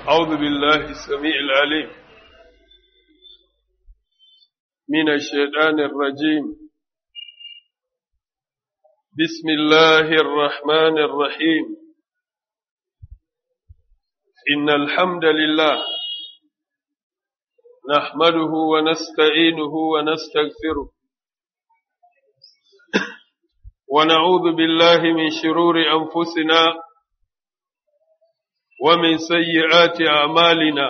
أعوذ بالله السميع العليم من الشيطان الرجيم بسم الله الرحمن الرحيم إن الحمد لله نحمده ونستعينه ونستغفره ونعوذ بالله من شرور أنفسنا ومن سيئات أعمالنا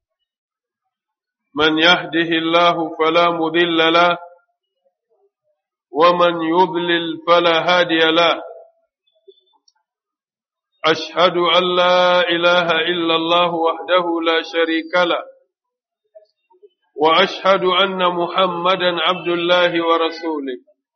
من يهده الله فلا مضل له ومن يضلل فلا هادي له أشهد أن لا إله إلا الله وحده لا شريك له وأشهد أن محمدا عبد الله ورسوله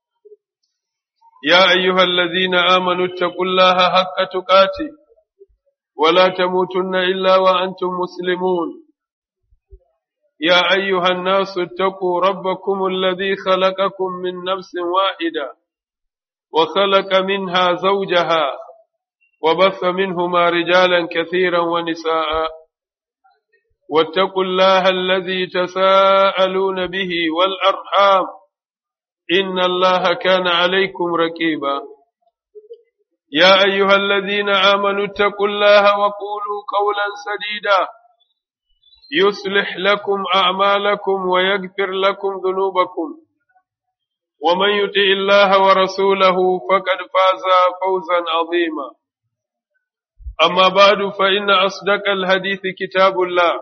يا أيها الذين آمنوا اتقوا الله حق تقاته ولا تموتن إلا وأنتم مسلمون يا أيها الناس اتقوا ربكم الذي خلقكم من نفس واحدة وخلق منها زوجها وبث منهما رجالا كثيرا ونساء واتقوا الله الذي تساءلون به والأرحام إن الله كان عليكم ركيبا يا أيها الذين آمنوا اتقوا الله وقولوا قولا سديدا يصلح لكم أعمالكم ويغفر لكم ذنوبكم ومن يطع الله ورسوله فقد فاز فوزا عظيما أما بعد فإن أصدق الحديث كتاب الله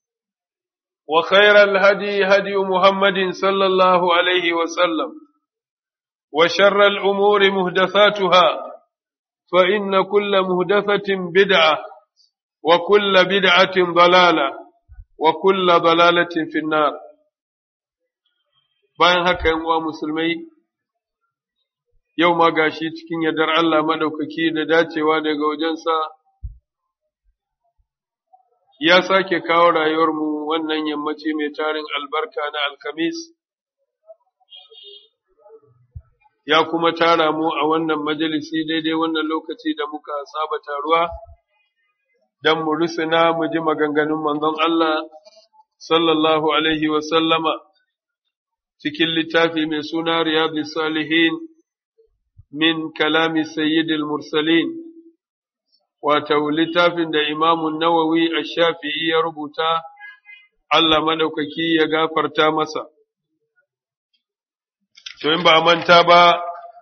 وخير الهدي هدي محمد صلى الله عليه وسلم وشر الأمور مهدثاتها فإن كل مهدثة بدعة وكل بدعة ضلالة وكل ضلالة في النار bayan haka yan uwa musulmai yau ma gashi cikin yardar Allah madaukaki da dacewa daga wajensa ya sake kawo rayuwarmu wannan yammaci mai tarin albarka na alkamis ya kuma tara mu a wannan majalisi daidai wannan lokaci da muka saba taruwa don mu rusuna mu ji maganganun manzon Allah sallallahu alaihi sallama cikin littafi mai suna riyadu salihin min kalami sayyidil mursalin wato littafin da imamun nawawi a shafi'i ya rubuta Allah madaukaki ya gafarta masa. To in ba a manta ba,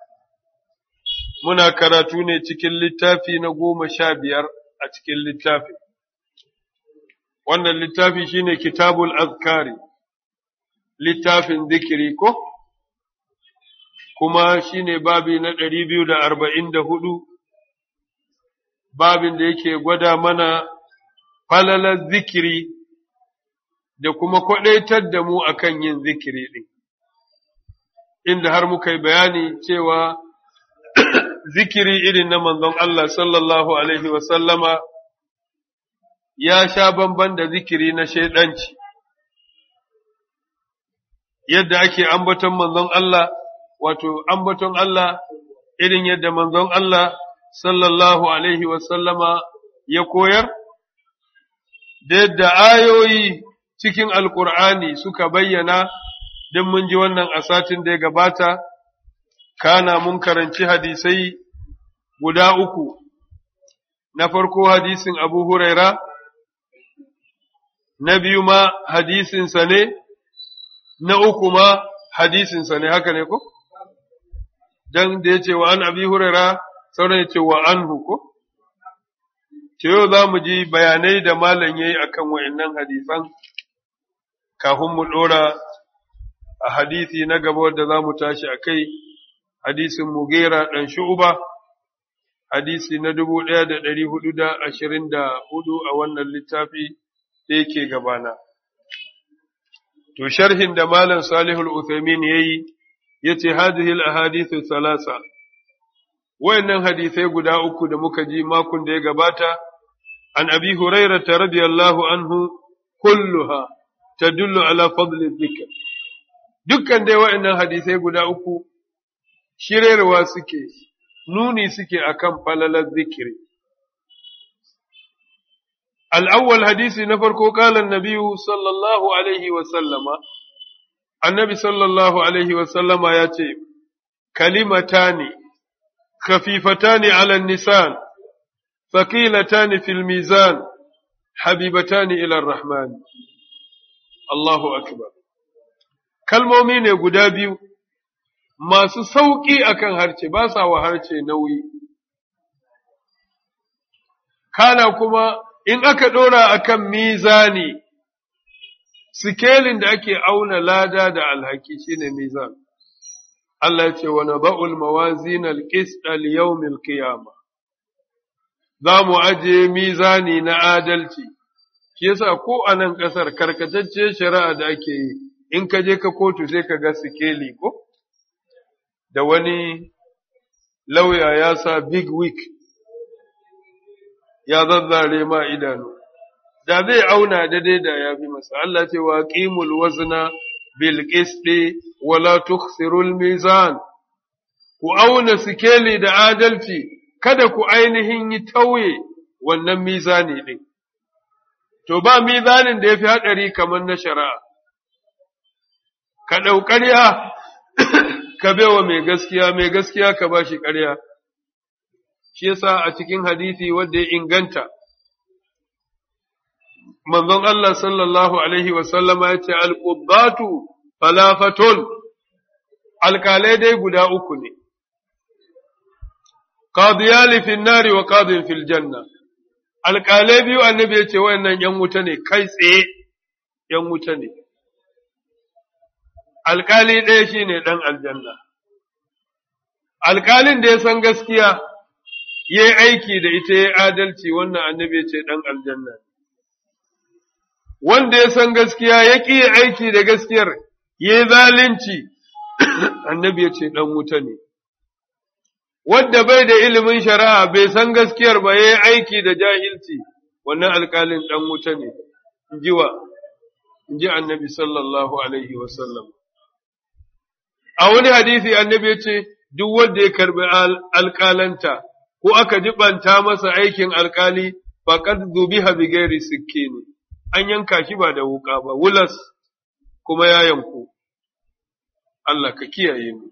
muna karatu ne cikin littafi na goma sha biyar a cikin littafi. Wannan littafi shine kitabul azkari, littafin zikiri ko? Kuma shine babi na ɗari biyu da arba'in da hudu, babin da yake gwada mana falalar zikiri da kuma kwaɗaitar da mu akan yin zikiri ɗin. inda har muka yi bayani cewa zikiri irin na manzon Allah sallallahu Alaihi wasallama ya sha bamban da zikiri na shaidanci, yadda ake ambaton manzon Allah, wato ambaton Allah irin yadda manzon Allah sallallahu Alaihi wasallama ya koyar, da yadda ayoyi cikin Alƙur'ani suka bayyana don mun ji wannan a satin da ya gabata, kana mun karanci hadisai guda uku, na farko hadisin Abu Huraira, na biyu ma hadisinsa ne, na uku ma hadisinsa ne, haka ne ko? Don da ya ce wa an abi Huraira, sauran ya ce wa an ko? Ce yau za mu ji bayanai da malam ya yi a kan wa'in hadisan, kafin mu ɗora a hadisi na gaba wadda za mu tashi a kai hadisin mugera ɗan shu'uba hadisi na dubu ɗaya da ɗari hudu da ashirin da hudu a wannan littafi da yake gabana. To, sharhin da Malam Salihul Uthaymin ya yi, ya ce, Hadihil a hadisu salasa, wayannan hadisai guda uku da muka ji makon da ya gabata, an abi Hurairata radiyallahu anhu kulluha tadullu ala fadli dhikr dukkan dai waɗannan hadisai guda uku shirarwa suke nuni suke akan falalar zikiri الأول حديث نفرق قال النبي صلى الله عليه وسلم النبي صلى الله عليه وسلم ياتي كلمتان خفيفتان على النسان ثقيلتان في الميزان حبيبتان إلى الرحمن الله أكبر kalmomi ne guda biyu masu sauƙi akan harce ba sa wa harce nauyi kana kuma in aka ɗora akan mizani sikelin da ake auna lada da alhaki shine mizan Allah ce wa naba'ul mawazin al-qist al-yawm al-qiyama za mu aje mizani na adalci shi yasa ko a nan ƙasar karkatacce shari'a da ake yi in ka je ka kotu sai ka ga sikeli ko da wani lauya ya sa big week ya zazzare ma idanu da zai auna daidai da ya fi masa Allah ce wa qimul wazna bil qisti wa la tukhsirul mizan ku auna sikeli da adalci kada ku ainihin yi tauye wannan mizani din to ba mizanin da yafi hadari kamar na shari'a ka ɗau ƙarya ka bewa mai gaskiya mai gaskiya ka ba shi ƙarya shi yasa a cikin hadisi wanda ya inganta manzon Allah sallallahu alaihi wasallama ya ce alƙubbatu falafatun alƙalai dai guda uku ne qadiyali fil nari wa qadin fil janna alƙalai biyu annabi ya ce wayannan yan wuta ne kai tsaye yan wuta ne alƙali ɗaya shi ne ɗan aljanna. Alƙalin da ya san gaskiya, ya yi aiki da ita ya adalci wannan annabi ce ɗan aljanna. Wanda ya san gaskiya ya ƙi aiki da gaskiyar, ya yi zalunci, annabi ya ce ɗan wuta ne. Wadda bai da ilimin shari'a bai san gaskiyar ba ya yi aiki da jahilci, wannan alƙalin ɗan wuta ne, jiwa, ji annabi sallallahu alaihi wasallam. a wani hadisi annabi ya ce duk wanda ya karbi alƙalanta ko aka jibanta masa aikin alƙali faqad zubiha bi ghairi sikkini an yanka shi ba da wuka ba wulas kuma ya yanku Allah ka kiyaye mu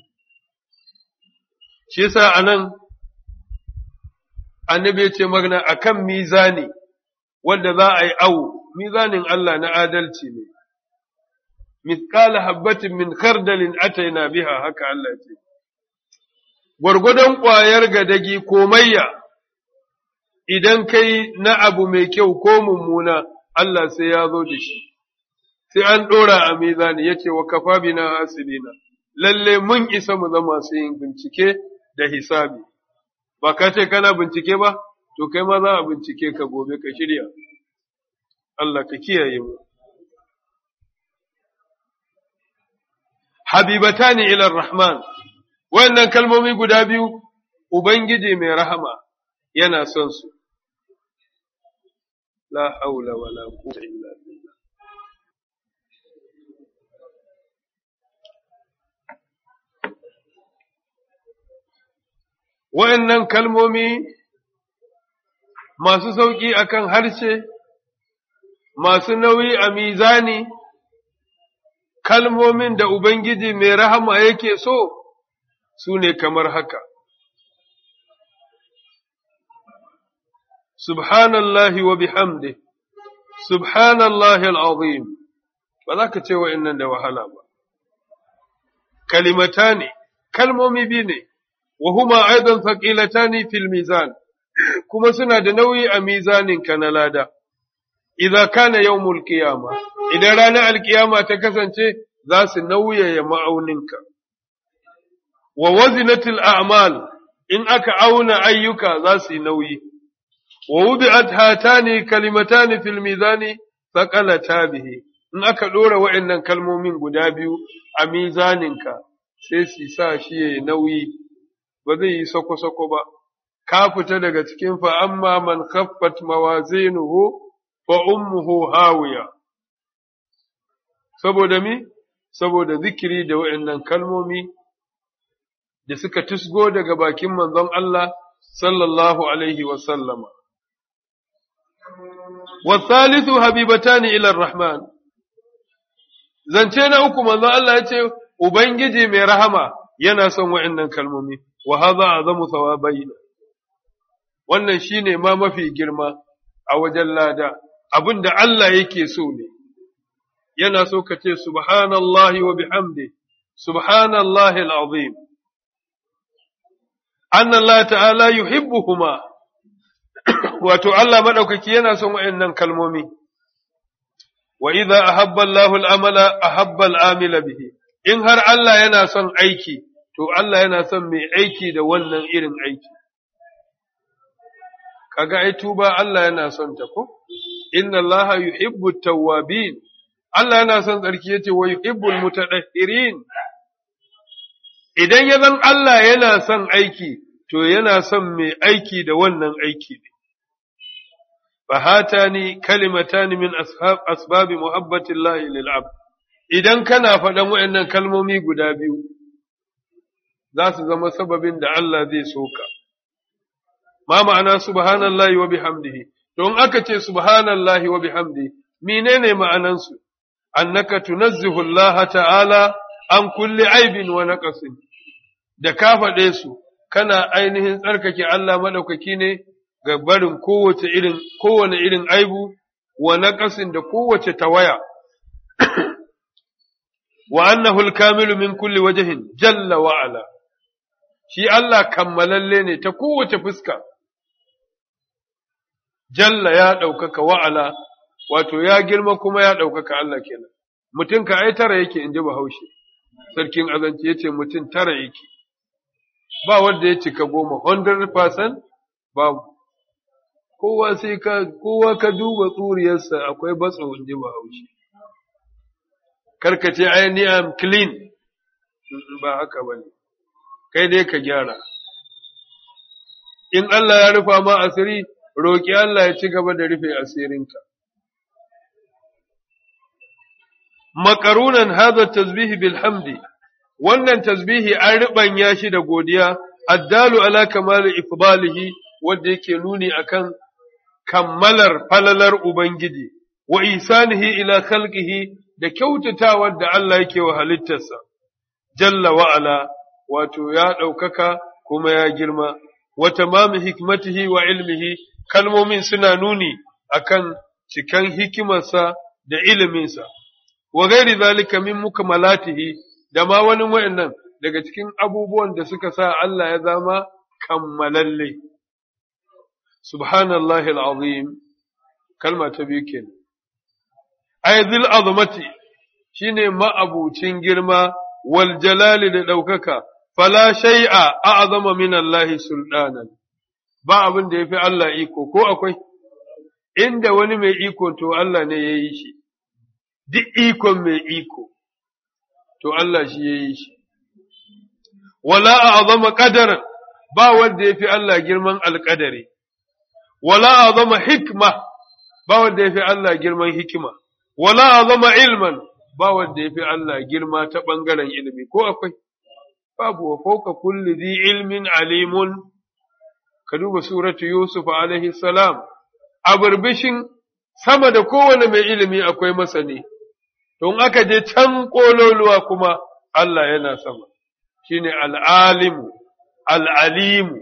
shi yasa anan annabi ya ce magana akan mizani wanda za a yi awu mizanin Allah na adalci ne mithqala habbatin min khardalin ataina biha haka Allah ce gwargwadon ƙwayar gadagi komayya idan kai na abu mai kyau ko mummuna Allah sai ya zo da shi sai an ɗora a mizani ya ce wa kafa bina hasibina lalle mun isa mu zama su yin bincike da hisabi ba ka ce kana bincike ba to kai ma za a bincike ka gobe ka shirya Allah ka kiyaye mu habibatani ila rahman wannan kalmomi guda biyu ubangiji mai rahama yana son su la haula wala quwwata illa billah wa'annan kalmomi masu sauƙi akan harshe masu nauyi a mizani kalmomin da Ubangiji mai rahama yake so su ne kamar haka. Subhanallahi wa bihamdi, Subhanallahi al'azim, ba za ka ce wa'in da wahala ba. Kalimata ne, kalmomi biyu ne, wa huma aidan faƙilata ne fil mizan, kuma suna da nauyi a mizaninka na lada. Iza kana yau mulkiyama, idan ranar alkiyama ta kasance za su nauyaya ma'auninka. Wa wazinatul a'mal in aka auna ayyuka za su yi nauyi. Wa wubi'at hatani kalimatani fil mizani thaqalata bihi in aka dora wa'annan kalmomin guda biyu a mizaninka sai su sa shi yayi nauyi ba zai yi sako-sako ba ka fita daga cikin fa amma man khaffat mawazinuhu fa ummuhu hawiya saboda mi saboda zikiri da wa'annan kalmomi da suka tusgo daga bakin manzon Allah sallallahu alaihi wa sallama والثالث حبيبتان إلى الرحمن zance na uku manzo Allah ya ce ubangiji mai rahama yana son wa'annan kalmomi wa hadha azamu thawabaina wannan shine ma mafi girma a wajen lada abinda Allah yake so ne yana so ka ce subhanallahi wa bihamdi subhanallahi alazim anna Allah ta'ala yuhibbuhuma wato Allah madaukaki yana son wa'annan kalmomi wa idza ahabba Allahu al-amala ahabba al-amila bihi in har Allah yana son aiki to Allah yana son mai aiki da wannan irin aiki kaga ai tuba Allah yana son ta ko inna Allah yuhibbu at-tawwabin Allah yana son tsarki yace wa yuhibbul mutatahhirin idan ya zan Allah yana son aiki to yana son mai aiki da wannan aiki ne fahatani kalimatani min asbabi muhabbatillahi lil abd idan kana faɗan waɗannan kalmomi guda biyu za su zama sababin da Allah zai soka ma ma'ana subhanallahi wa bihamdihi don aka ce subhanallahi wa bihamdihi menene ma'anansu annaka tunazzihu Allah ta'ala an kulli aibin wa naqasin da ka faɗe su kana ainihin tsarkake Allah madaukaki ne ga barin kowace irin kowane irin aibu wa naqasin da kowace tawaya wa annahu al-kamilu min kulli wajhin jalla wa ala shi Allah kammalalle ne ta kowace fuska jalla ya ɗaukaka wa'ala wato ya girma kuma ya ɗaukaka Allah kenan mutum ka ai tara yake in ji bahaushe sarkin azanci ya ce mutum tara yake ba wanda ya cika goma 100% babu kowa sai ka kowa ka duba tsuriyarsa akwai batso in ji bahaushe karkace ai ni am clean ba haka bane kai dai ka gyara in Allah ya rufa ma asiri roƙi Allah ya ci gaba da rufe asirinka makarunan hadha tasbihi bil hamdi wannan tasbihi an ribanya shi da godiya addalu ala kamali ifdalihi wanda yake nuni akan kammalar falalar ubangiji wa isanihi ila khalqihi da kyautatawar da Allah yake wa halittarsa jalla wa ala wato ya ɗaukaka kuma ya girma wa tamami hikmatihi wa ilmihi kalmomin suna nuni akan cikan hikimarsa da iliminsa wa gairi zalika min mukmalatihi da ma wani wayannan daga cikin abubuwan da suka sa Allah ya zama kammalalle subhanallahi alazim kalma ta biyu kenan ayzil azmati shine ma'abucin girma wal jalali da daukaka fala shay'a a'zama min Allah sultanan ba abin da yafi Allah iko ko akwai inda wani mai iko to Allah ne yayi shi duk ikon mai iko, to Allah shi ya yi shi. Wala a azama ƙadaran ba wanda ya fi Allah girman alƙadari, wala a zama hikma ba wanda ya fi Allah girman hikima, wala a zama ilman ba wanda ya fi Allah girma ta ɓangaren ilimi, ko akwai? Babu wa fauka kulli zi ilmin alimun, ka duba suratu Yusuf alaihi salam, a birbishin sama da kowane mai ilimi akwai masani. Don aka je can ƙololuwa kuma Allah yana sama, shi ne al'alimu, al'alimu.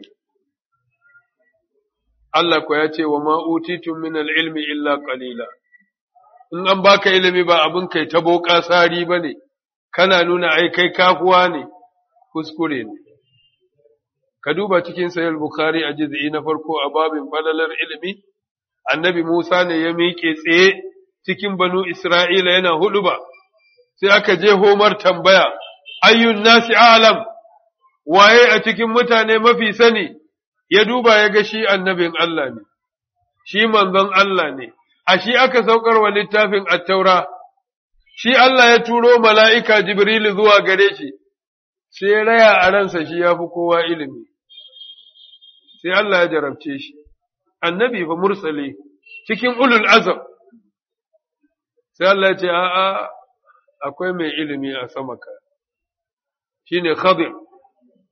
Allah ko ya ce wa ma'utitun min al'ilmi illa ƙalila. In an baka ilimi ba abin kai ta boƙa sari ba ne, kana nuna ai kai kafuwa ne, kuskure ne. Ka duba cikin sayar Bukhari a jiz'i na farko a babin falalar ilimi, annabi Musa ne ya miƙe tsaye. cikin banu Isra'ila yana hudu ba, sai aka je homar tambaya, ayyun nasi alam, waye a cikin mutane mafi sani, ya duba ya ga shi annabin Allah ne, shi manzon Allah ne, a shi aka saukar wa littafin attaura, shi Allah ya turo mala'ika Jibrilu zuwa gare shi, sai raya a ransa shi ya fi kowa ilimi, sai Allah ya jarabce shi, annabi fa mursale cikin ulul azam. sai Allah ce, A'a, akwai mai ilimi a sama ka, shi ne Khadir,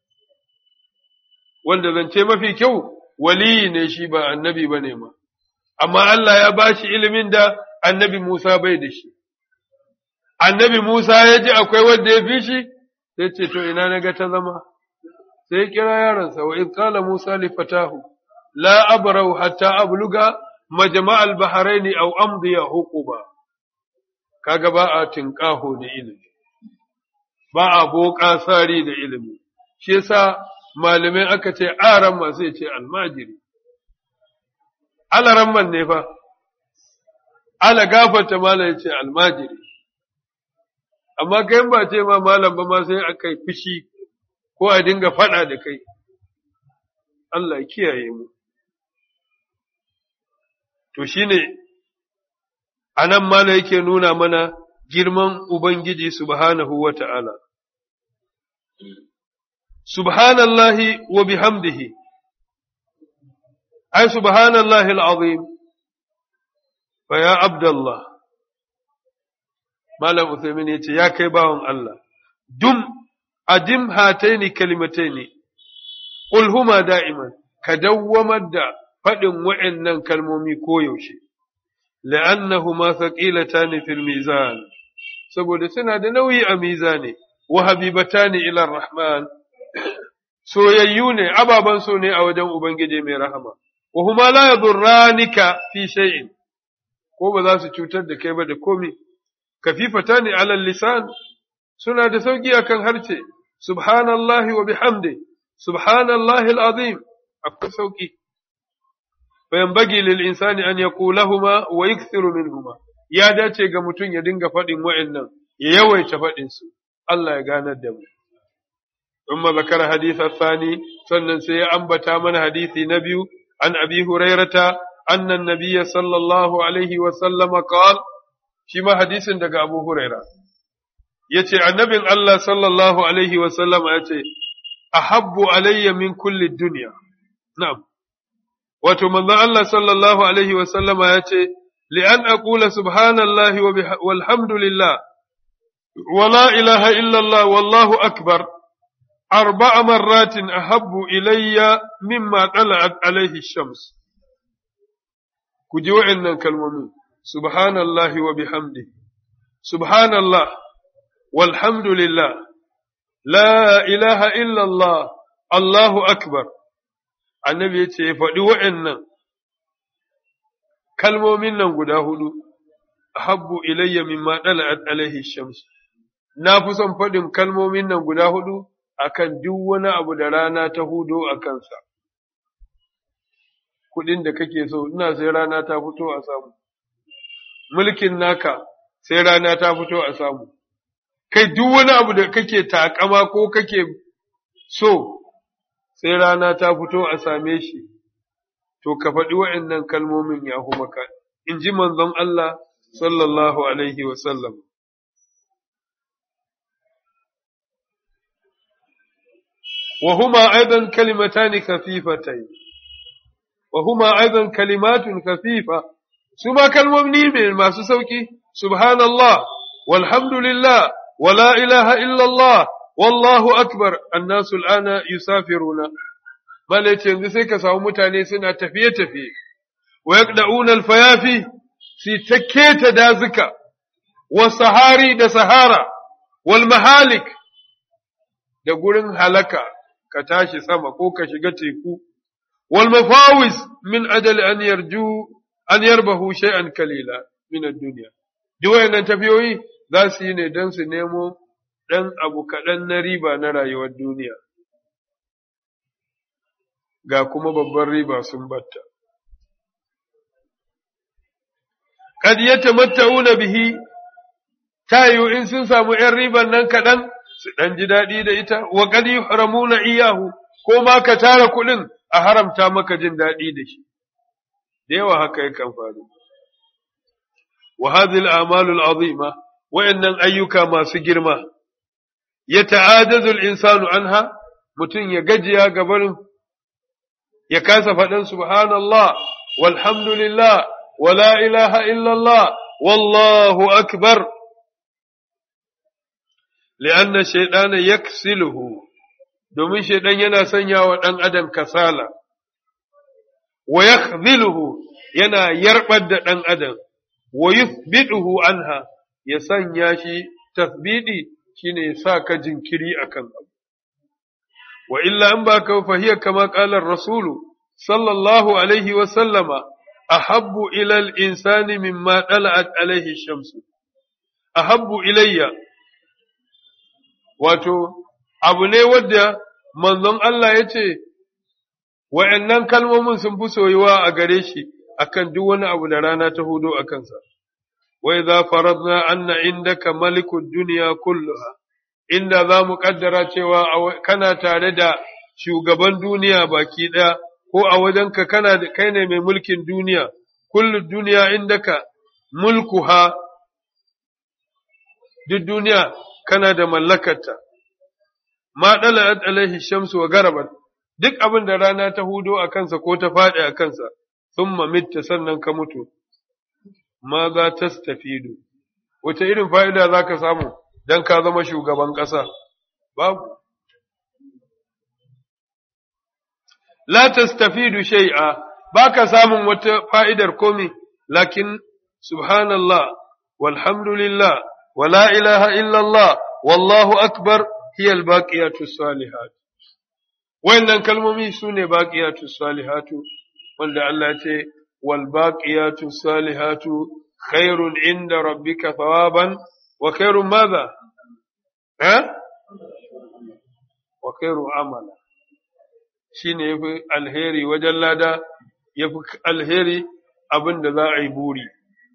wanda zance mafi kyau waliyi ne shi ba annabi ba ne ma, amma Allah ya ba shi ilimin da annabi Musa bai da shi. Annabi Musa ya ji akwai wanda ya fi shi, sai ce, To, ina na ga ta zama, sai ya kira yaronsa, wa in kala Musa li fatahu, la abrau hatta abluga majma'al bahraini aw amdiya huquba. Kaga ba a tinƙaho da ilimi, ba a boƙa sari da ilimi, shi yasa malamai aka ce aran masu ce almajiri. alaramman ne fa, ala gafarta malam ya ce almajiri, amma kai ba ce ma malam ba ma sai aka yi fushi ko a dinga faɗa da kai, Allah kiyaye mu. To shi ne, a nan malam yake nuna mana girman Ubangiji subhanahu wa ta'ala. Subhanallahi wa bihamdihi. أي سبحان الله العظيم فيا عبد الله ما لم أثمين يا كيباهم الله دم أدم هاتين كلمتين قل هما دائما كدوم الدا فدم وإنن كلمومي كويوشي لأنهما ثقيلتان في الميزان saboda suna da nauyi a mizani wa habibatani ila rahman soyayyu ne ababan so ne a wajen ubangiji mai rahama وهما لا يضرانك في شيء ko ba za su cutar da kai ba da komi kafifata ne alal lisan suna da sauki akan harce subhanallahi wa bihamdi subhanallahi alazim akwai sauki fa yanbaghi lil insani an yaqulahuma wa yakthiru minhuma ya dace ga mutum ya dinga faɗin wa'annan ya yawaita faɗin su Allah ya ganar da mu ثم ذكر حديث الثاني sannan sai ya ambata mana hadisi na biyu عن أبي هريرة أن النبي صلى الله عليه وسلم قال شما حديث دقى أبو هريرة يتي النبي الله صلى الله عليه وسلم يتي أحب علي من كل الدنيا نعم وتمنى الله صلى الله عليه وسلم يتي لأن أقول سبحان الله والحمد لله ولا إله إلا الله والله أكبر أربع مرات أحب إلي مما طلعت عليه الشمس كجوا إن كلمة سبحان الله وبحمده سبحان الله والحمد لله لا إله إلا الله الله أكبر النبي يتي فدي وإن كلمة من غدا هدو أحب إلي مما طلعت عليه الشمس نافسا فدin kalmomin nan guda hudu akan duk wani abu da rana ta hudo a kansa. Kuɗin da kake so, ina sai rana ta fito a samu. Mulkin naka sai rana ta fito a samu. Kai duk wani abu da kake takama ko kake so, sai rana ta fito a same shi. To, ka faɗi wa'yannan kalmomin ya maka, in ji manzon Allah sallallahu Alaihi wasallam. وهما أيضا كلمتان خفيفتين وهما أيضا كلمات خفيفة ثم كالمؤمنين من ما سوكي سبحان الله والحمد لله ولا إله إلا الله والله أكبر الناس الآن يسافرون ما ليتين ذسيك ساو متاني سنة تفيه تفيه ويقدعون الفيافي في تكيت دازكا والسهاري دا سهارة والمهالك da gurin halaka ka tashi sama ko ka shiga teku wal mafawis min ajali an yarju an yarbahu shay'an kalila min ad-dunya duk wayannan tafiyoyi za su yi ne don su nemo ɗan abu kaɗan na riba na rayuwar duniya ga kuma babban riba sun batta kad yatamatta'una bihi tayu in sun samu ‘yan riban nan kaɗan su ɗan ji daɗi da ita, wa ƙadi haramuna iyahu, ko ma ka tara kuɗin a haramta maka jin daɗi da shi, da yawa haka yakan faru. Wa hadhihi al-a'malul azima wayannan ayyuka masu girma ya ta'ajazu al-insanu anha mutum ya gajiya gabarin ya kasa faɗin subhanallah walhamdulillah wala ilaha illallah wallahu akbar li'anna shaydana yaksiluhu domin shaidan yana sanya wa ɗan adam kasala wa yakhdhiluhu yana yarbar da ɗan adam wa yuthbiduhu anha ya sanya shi tasbidi shine ya sa ka jinkiri akan abu wa illa in ba ka fahiya kama qala rasulu sallallahu alaihi wa sallama ahabbu ila al-insani mimma tala'at alaihi shamsu ahabbu ilayya wato abu ne wadda manzon Allah ya ce wa'annan kalmomin sun fi soyuwa a gare shi akan duk wani abu da rana ta hudo a kansa wai za faradna anna indaka malikud duniya kulluha inda za mu kaddara cewa kana tare da shugaban duniya baki ɗaya ko a wajenka kana da kai ne mai mulkin duniya kullu duniya indaka mulkuha duk duniya kana da mallakarta ma dala alaihi shamsu wa garabat duk abin da rana ta hudo a kansa ko ta faɗi a kansa thumma mitta sannan ka mutu ma za ta stafidu wace irin fa'ida za ka samu don ka zama shugaban ƙasa babu la tastafidu shay'a ba ka samun wata fa'idar komi lakin subhanallah walhamdulillah wa la ilaha illallah wallahu akbar hiya albaqiyatu salihat wayannan kalmomi sune baqiyatu salihatu wanda Allah ya ce wal baqiyatu salihatu khairun inda rabbika thawaban wa khairun madha ha wa khairu amala shine yafi alheri wajen lada yafi alheri abin da za a yi buri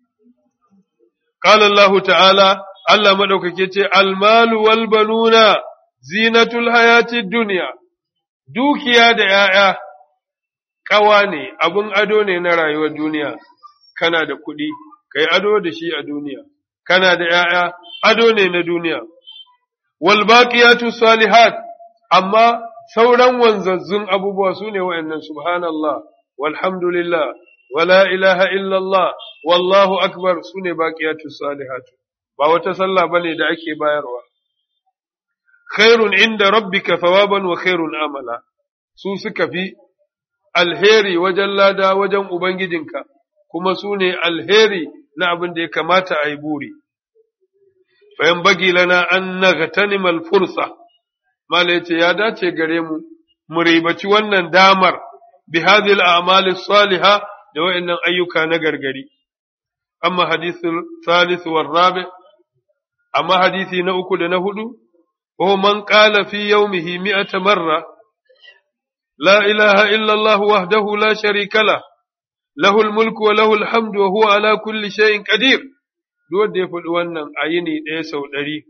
qala Allah ta'ala Allah madaukake ce almalu wal banuna zinatul hayati dunya dukiya da ‘ya'ya ƙawa ne, abin ado ne na rayuwar duniya, kana da kuɗi, kai ado da shi a duniya, kana da ‘ya'ya, ado ne na duniya. Wal baqiyatu salihat, amma sauran wanzazzun abubuwa su ne wa'yannan subhanallah, walhamdulillah, wala ilaha illallah, wallahu akbar su ne baqiyatu salihat. Ba wata sallah ba ne da ake bayarwa. Khairun inda rabbika thawaban wa khairun amala. su suka fi alheri wajen lada wajen Ubangijinka, kuma su ne alheri na abin da ya kamata a yi buri. Bayan bagi lana an nagatanimal fursa, Mala ya ce, Ya dace gare mu, mu ribaci wannan damar bi hadhihi a'mali saliha da wa'annan ayyuka na gargari. Amma hadisul salis war rabi, amma hadisi na uku da na hudu, wa man qala fi yawmihi mi'ata marra لا إله إلا الله وحده لا شريك له له الملك وله الحمد وهو على كل شيء قدير duk da ya faɗi wannan a yini ɗaya sau ɗari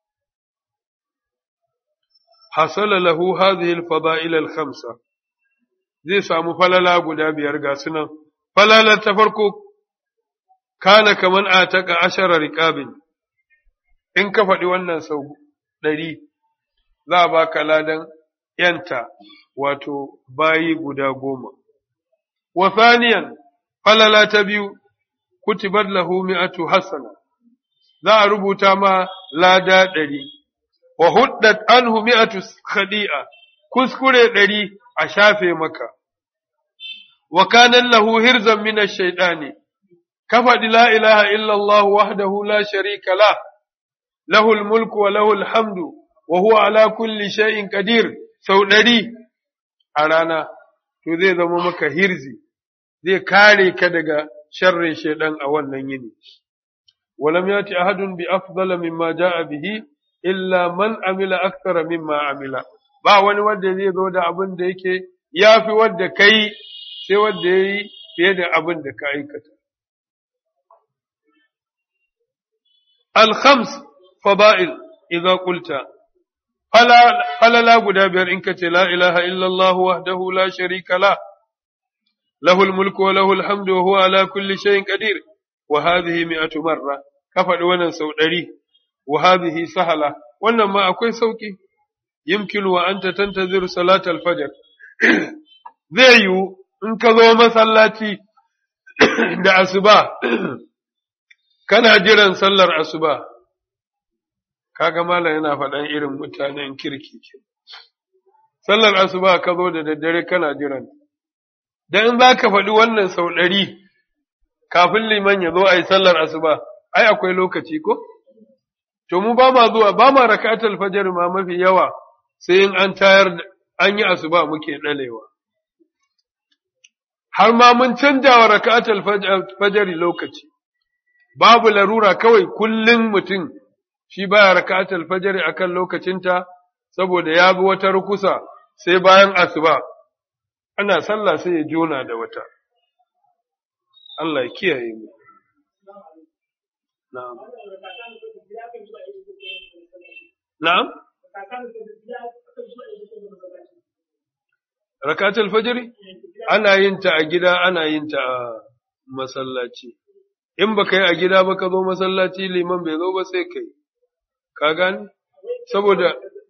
hasala lahu hadhihi al-fada'il al-khamsa zai samu falala guda biyar ga sunan falalar ta farko kana kaman ataka ashara riqabin in ka faɗi wannan sau ɗari za a baka ladan yanta wato bayi guda goma. Wa thaniyan falala ta biyu, kutibar lahu mi'atu hasana, za a rubuta ma lada ɗari, wa huddat anhu mi'atu khadi'a, kuskure ɗari a shafe maka. Wa kanan lahu hirzan mina shaiɗani, ka faɗi la ilaha illallah wahdahu la sharika la, lahul mulku wa lahul hamdu, wa huwa ala kulli shay'in qadir sau ɗari a rana, to zai zama maka hirzi, zai kare ka daga sharrin shaidan a wannan yini. Walam ya ce ahadun bi afdala mimma ja'a bihi illa man amila akthara mimma amila. Ba wani wanda zai zo da abin da yake ya fi wadda ka yi sai wadda ya yi fiye da abin da ka aikata. Al-khams fada'il idza qulta falala guda biyar in ka ce la ilaha illallah wahdahu la sharika la lahul mulku wa lahul hamdu wa huwa ala kulli shay'in qadir wa hadhihi mi'atu marra ka faɗi wannan sau ɗari wa hadhihi sahala wannan ma akwai sauki yumkinu wa anta tantazir salat al-fajr zai yiwu in ka zo masallaci da asuba kana jiran sallar asuba kaga malam yana faɗan irin mutanen kirki ke. Sallar asuba ka zo da daddare kana jiran. Dan in za ka faɗi wannan sau ɗari, kafin liman ya zo a yi sallar asuba ai akwai lokaci ko to mu ba ma zuwa ba ma rakatul fajr ma mafi yawa sai in an tayar an yi asuba muke dalewa har ma mun canja wa rakatul fajr lokaci babu larura kawai kullum mutum shi baya rakatul fajr akan lokacinta saboda ya bi wata rukusa sai bayan asuba ana sallah sai ya jona da wata Allah ya kiyaye mu na'am na'am rakatul fajr ana yin ta a gida ana yin ta a masallaci in ba kai a gida ba ka zo masallaci liman bai zo ba sai kai ka gane saboda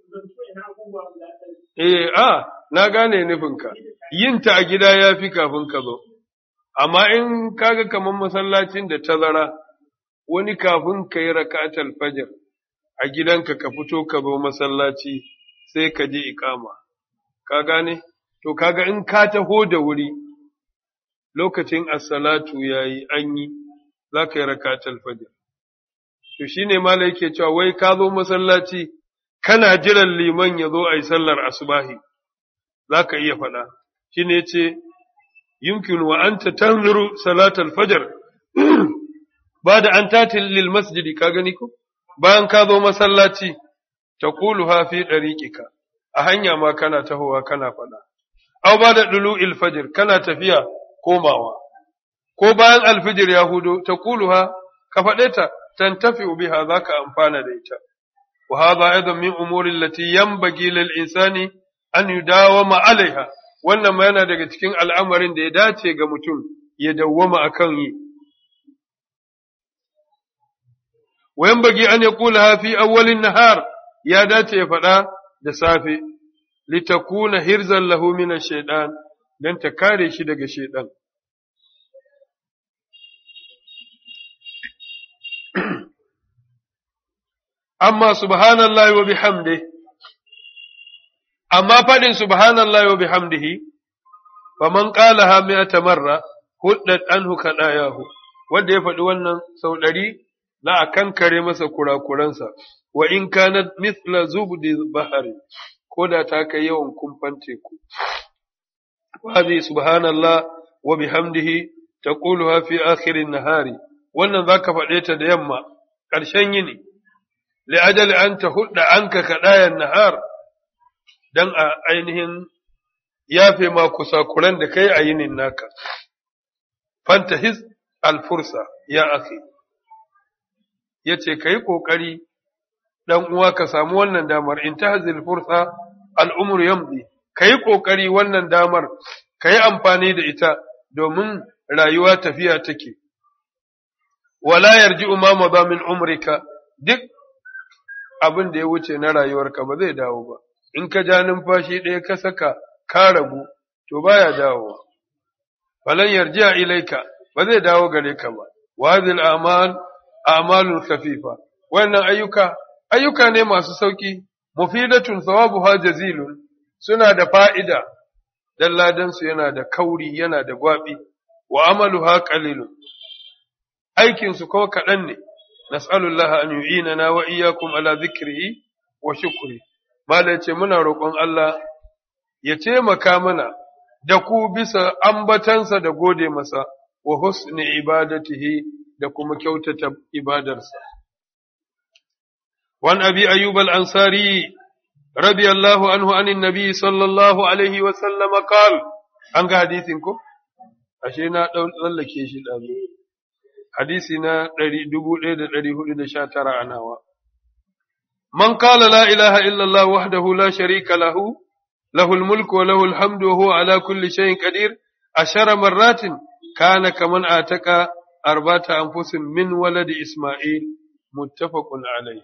eh a na gane nufinka yin ta a gida ya fi kafin ka zo amma in kaga kamar masallacin da tazara wani kafin ka yi rakatul fajr a gidanka ka fito ka zo masallaci sai ka je ikama ka gane to kaga in ka taho da wuri lokacin as-salatu yayi an yi za ka yi rakatul fajr to shine malai yake cewa wai ka zo masallaci kana jiran liman ya zo a yi sallar asubahi za ka iya faɗa shine yace yumkin wa anta tanzuru salatal fajr ba da an tatil lil masjidi ka gani ko bayan ka zo masallaci taquluha fi dariqika a hanya ma kana tahowa kana faɗa aw ba da dulu'il fajr kana tafiya komawa ko bayan alfijir ya hudo taquluha ka faɗe ta tantafi biha zaka amfana da ita wa hadha aidan min umuri allati yanbaghi lil insani an yudawama alaiha wannan ma yana daga cikin al'amarin da ya dace ga mutum ya dawwama akan yi wayan bagi an ya kula fi awwalin nahar ya dace ya faɗa da safe litakuna hirzan lahu min shaiɗan dan ta kare shi daga shaiɗan. amma subhanallahi wa bihamdihi amma faɗin subhanallahi wa bihamdihi faman qalaha mi'ata marra huddat anhu kadayahu wanda ya faɗi wannan sau ɗari za a kankare masa kurakuransa wa in kanat mithla zubdi bahari ko da ta kai yawan kumfan teku wa subhanallah wa bihamdihi taquluha fi akhirin nahari wannan zaka faɗe ta da yamma ƙarshen yini li ajali an tahudda anka kadayan nahar dan a ainihin yafe ma kusakuran da kai a yinin naka fantahiz alfursa ya akhi yace kai kokari dan uwa ka samu wannan damar in tahzil fursa al'umru yamdi kai kokari wannan damar kai amfani da ita domin rayuwa tafiya take wala yarji'u ma madha min umrika duk abin da ya wuce na rayuwarka ba zai dawo ba in ka ja numfashi ɗaya ka saka ka ragu to baya dawowa falan yarji'a ilaika ba zai dawo gare ka ba wa hadhihi al-a'mal a'malun khafifa wannan ayyuka ayyuka ne masu sauki mufidatun thawabuha jazilun suna da fa'ida dan ladan su yana da kauri yana da gwabi wa amaluha qalilun aikin su ko kaɗan ne nas'alullah an yu'inana wa iyyakum ala dhikrihi wa shukri mala ce muna roƙon Allah ya taimaka mana da ku bisa ambatansa da gode masa wa husni ibadatihi da kuma kyautata ibadarsa. Wan abi ayyub al-ansari radiyallahu anhu anin nabi sallallahu alaihi wa sallam qal an ga hadisin ko ashe na dau tsallake shi dazu hadisi na 1419 anawa من قال لا إله إلا الله وحده لا شريك له له الملك وله الحمد وهو على كل شيء قدير عشر مرات كان كمن آتك أربعة أنفس من ولد إسماعيل متفق عليه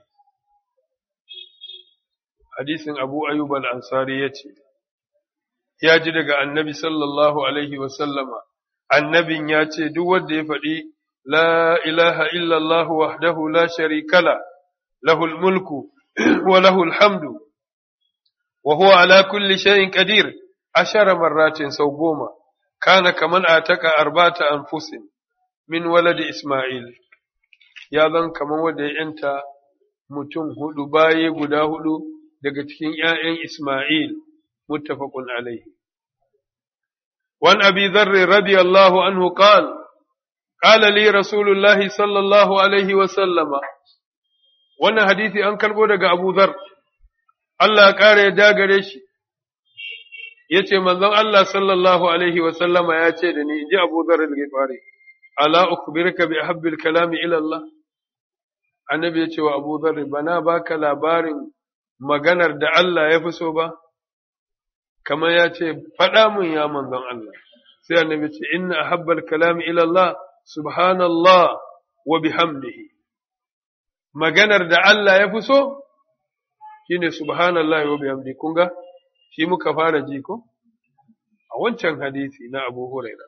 حديث أبو أيوب الأنصاري ya ji daga annabi sallallahu alaihi wasallama annabin ya ce duk wanda ya faɗi la ilaha illallah wahdahu la sharika la lahul mulku wa lahul hamdu wa huwa ala kulli shay'in qadir ashara marratin sau goma kana kaman ataka arbata anfusin min waladi Ismail ya zan kamar wanda ya yanta mutum hudu baye guda hudu daga cikin ‘ya'yan Ismail muttafaqun alaihi. Wan abi zarri radiyallahu anhu qal qala li rasulullahi sallallahu alaihi wa sallama wannan hadisi an kalbo daga Abu Zar Allah ya kare ya gare shi yace manzon Allah sallallahu alaihi wa sallama ya ce da ni inji Abu Zar al-Ghifari ala ukhbiruka bi ahabbil kalami ila Allah annabi ya ce wa Abu Dharr bana baka labarin maganar da Allah ya fi so ba kamar ya ce faɗa mun ya manzon Allah sai annabi ce inna ahabbal kalami ila Allah subhanallah wa bihamdihi maganar da Allah ya fi so shine subhanallah wa bihamdihi kun ga shi muka fara ji ko a wancan hadisi na Abu Hurairah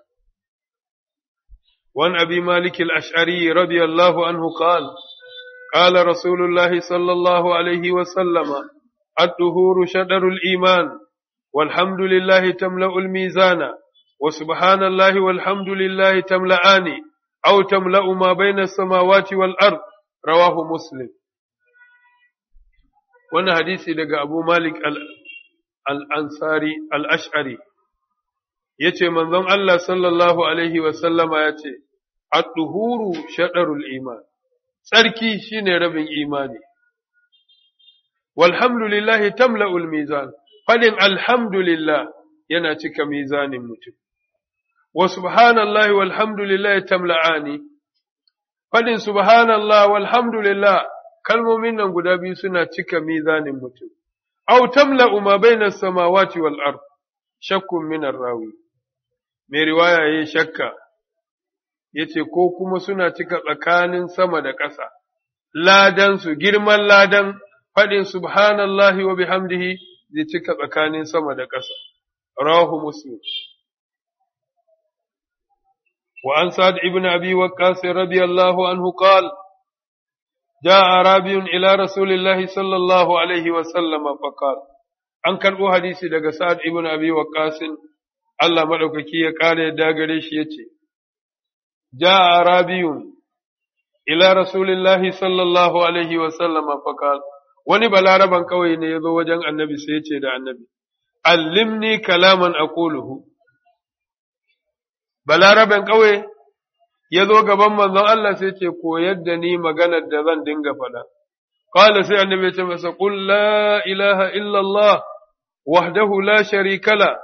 وعن أبي مالك الأشعري رضي الله عنه قال قال رسول الله صلى الله عليه وسلم الطهور شدر الإيمان والحمد لله تملأ الميزان وسبحان الله والحمد لله تملأان أو تملأ ما بين السماوات والأرض رواه مسلم وانا حديثي لقى أبو مالك الأنصاري الأشعري yace manzon Allah sallallahu alaihi wa sallama yace at-tuhuru shadarul iman tsarki shine rabin imani walhamdulillahi tamla'ul mizan fadin alhamdulillah yana cika mizanin mutum wa subhanallahi walhamdulillahi tamla'ani fadin subhanallah walhamdulillah kalmomin nan guda biyu suna cika mizanin mutum aw tamla'u ma bainas samawati wal ard shakkun min rawi mai riwaya ya shakka ya ce ko kuma suna cika tsakanin sama da ƙasa, ladansu girman ladan faɗin subhanallahi wa bihamdihi zai cika tsakanin sama da ƙasa. Rahu Muslim. Wa an sa'ad ibn abi waqqas radiyallahu anhu qala جاء أعرابي إلى رسول الله صلى الله عليه وسلم فقال an karɓo hadisi daga Sa'ad ibn Abi Waqqas Allah madaukaki ya kare da gare shi yace جاء عربي إلى رسول الله صلى الله عليه وسلم فقال wani balaraban kawai ne ya zo wajen annabi sai ya ce da annabi, Allimni kalaman aquluhu balaraban kawai ya zo gaban manzon Allah sai ce koyar da ni maganar da zan dinga faɗa. Kala sai annabi ya ce masa, Qul la ilaha illallah wahdahu la sharika la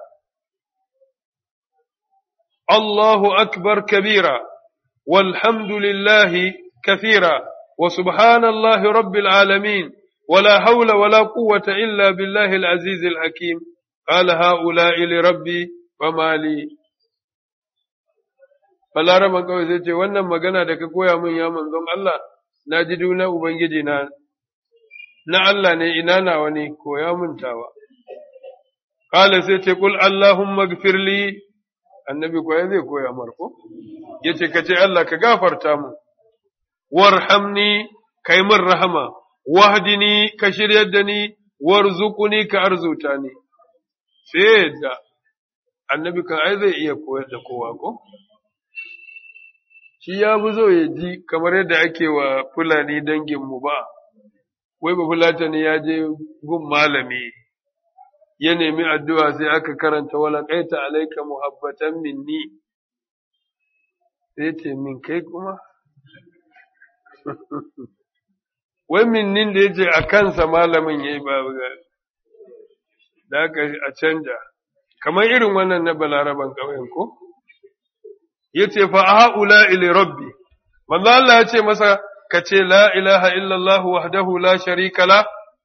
Allahu akbar kabira والحمد لله كثيرا وسبحان الله رب العالمين ولا حول ولا قوة إلا بالله العزيز الحكيم قال هؤلاء لربي وما لي Balaraban kawai sai ce, Wannan magana da ka koya min ya manzon Allah, na ji duna Ubangiji na, na Allah ne ina nawa ne koya min tawa. Kala sai ce, Kul Allahumma gfirli annabi koya zai koya marko? ya ce ka ce Allah ka gafarta mu, warhamni ka yi min rahama, wahdini ka shiryar da ni, warzuquni ka arzuta ni. Sai da annabi kan ai zai iya koyar da kowa ko? Shi ya fi zo ya ji kamar yadda ake wa Fulani danginmu ba, wai ba Fulatani ya je gun malami. Ya nemi addu'a sai aka karanta wala ƙaita alaika muhabbatan minni. sai ce min kai kuma? Wai minnin da ya ce a kansa malamin ya yi babu da aka a canja, kamar irin wannan na balaraban ƙauyen ko? Ya ce fa a ha'ula ili rabbi, manzo Allah ya ce masa ka ce la ilaha illallah wahdahu la sharika la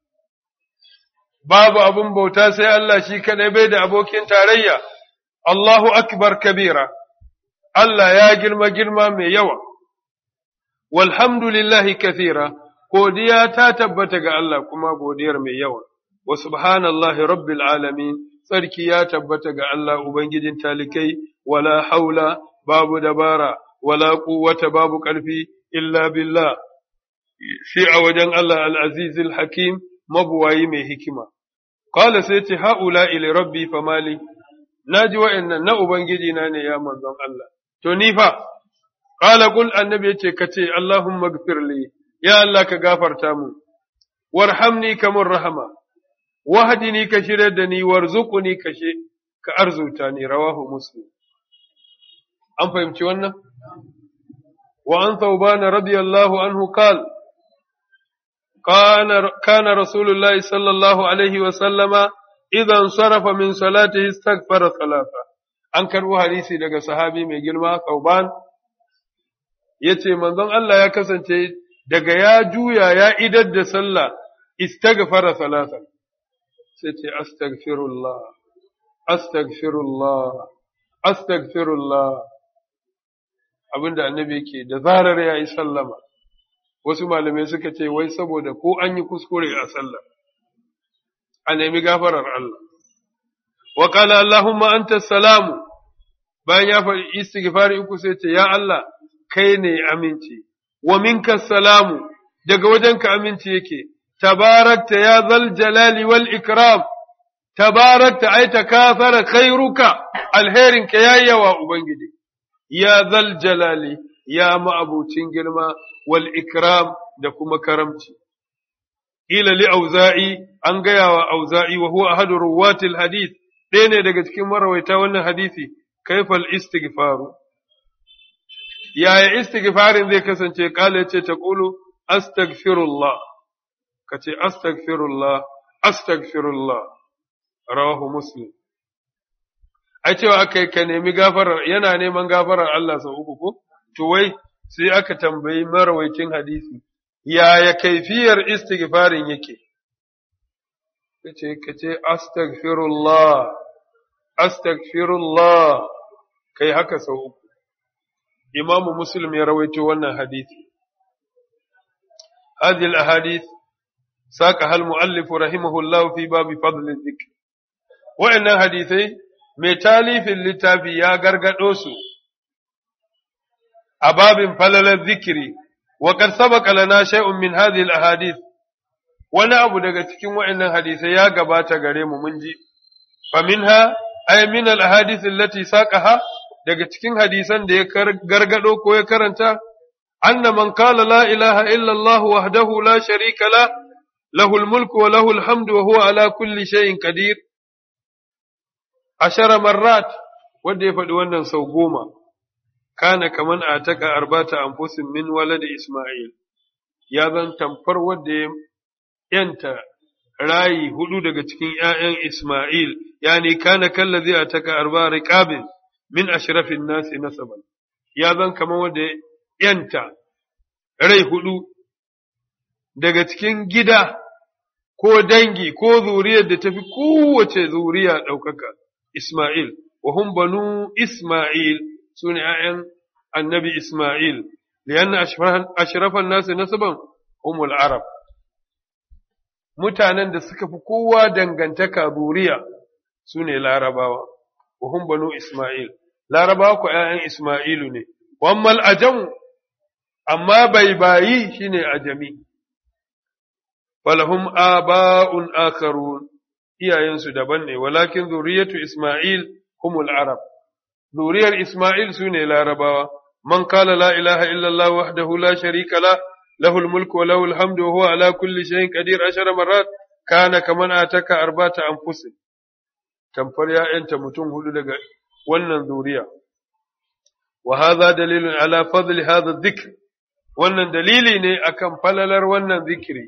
babu abun bauta sai Allah shi kaɗai bai da abokin tarayya, Allahu akbar kabira. Allah ya girma girma mai yawa, walhamdulillahi kathira, godiya ta tabbata ga Allah kuma godiyar mai yawa, wa subhanallahi rabbil alamin, tsarki ya tabbata ga Allah Ubangijin talikai, wala haula babu dabara, wala quwwata babu ƙarfi, illa billah, shi a wajen Allah al'azizil hakim mabuwayi mai hikima. Kala sai ce, ha'ula ili rabbi famali, na ji wa'yan na Ubangiji na ne ya manzon Allah. to ni fa qala qul annabi yace kace allahumma ighfirli ya allah ka gafarta mu warhamni kamar rahama wahdini ka shirya da ni warzuqni ka she ka arzuta ni rawahu muslim an fahimci wannan wa an thawban radiyallahu anhu qala كان كان رسول الله صلى الله عليه وسلم إذا انصرف من صلاته استغفر ثلاثة an karbo hadisi daga sahabi mai girma Kauban yace manzon Allah ya kasance daga ya juya ya idar da sallah istaghfara salatan sai ce astaghfirullah astaghfirullah astaghfirullah abinda annabi yake da zarar ya yi sallama wasu malamai suka ce wai saboda ko an yi kuskure a sallah a nemi gafarar Allah wa qala allahumma anta salamu bayan ya faɗi istighfari uku sai ce ya Allah kai ne aminci wa minka salamu daga wajenka aminci yake tabarakta ya zal jalali wal ikram tabarakta ai takafara khairuka alherinka yayi yawa ubangiji ya zal jalali ya ma'abucin girma wal ikram da kuma karamci ila li auza'i an gaya wa auza'i wa huwa ahadu ruwatil hadith ɗaya ne daga cikin marawaita wannan hadisi kaifal istighfaru yaya istighfarin zai kasance kala yace ta qulu astaghfirullah kace astaghfirullah astaghfirullah rawahu muslim ai cewa akai ka nemi gafarar yana neman gafarar Allah sau uku ko to wai sai aka tambayi marawaitin hadisi yaya kaifiyar istighfarin yake kace kace astaghfirullah astaghfirullah kai haka sau uku imamu muslim ya rawaito wannan hadisi هذه الأحاديث ساقها المؤلف رحمه الله في باب فضل الذكر وإن حديثي متالي في اللتاب يا غرغدوسو أباب فلل الذكر وقد سبق لنا شيء من هذه الأحاديث wani abu daga cikin wa'annan hadisai ya gabata gare mu mun ji faminha ay min al ahadith allati saqaha daga cikin hadisan da ya gargado ko ya karanta anna man qala la ilaha illa allah wahdahu la sharika la lahu al mulku wa lahu al hamdu wa huwa ala kulli shay'in qadir ashara marrat wanda ya faɗi wannan sau goma kana kaman ataka arbata anfusin min waladi isma'il ya zan tamfar wanda ya yanta rayi hudu daga cikin ’ya'yan Ismail, yani kana kallazi a taka arba riƙabin min ashrafin nasi nasaban, ya zan kama wanda yanta rai hudu daga cikin gida ko dangi ko zuriyar da tafi kowace zuriya ɗaukaka Ismail, wa hum banu Ismail su ne ’ya'yan annabi Ismail, liyan ashrafan nasi nasaban umul Arab. mutanen da suka fi kowa dangantaka zuriya su ne larabawa, wahun banu Ismail, larabawa ku ’ya'yan Ismailu ne, wammal ajamu, amma bai bayi shi ne ajami, falahum aba'un akarun iyayensu daban ne, walakin zuriyatu Ismail humul Arab, zuriyar Ismail su ne larabawa, man kala la ilaha illallah wahdahu la sharika la له الملك وله الحمد وهو على كل شيء قدير عشر مرات كان كمن آتك أربعة أنفس تنفر يا أنت متون هدو لغا ونن ذوريا وهذا دليل على فضل هذا الذكر ونن دليلي ني أكم فللر ونن ذكري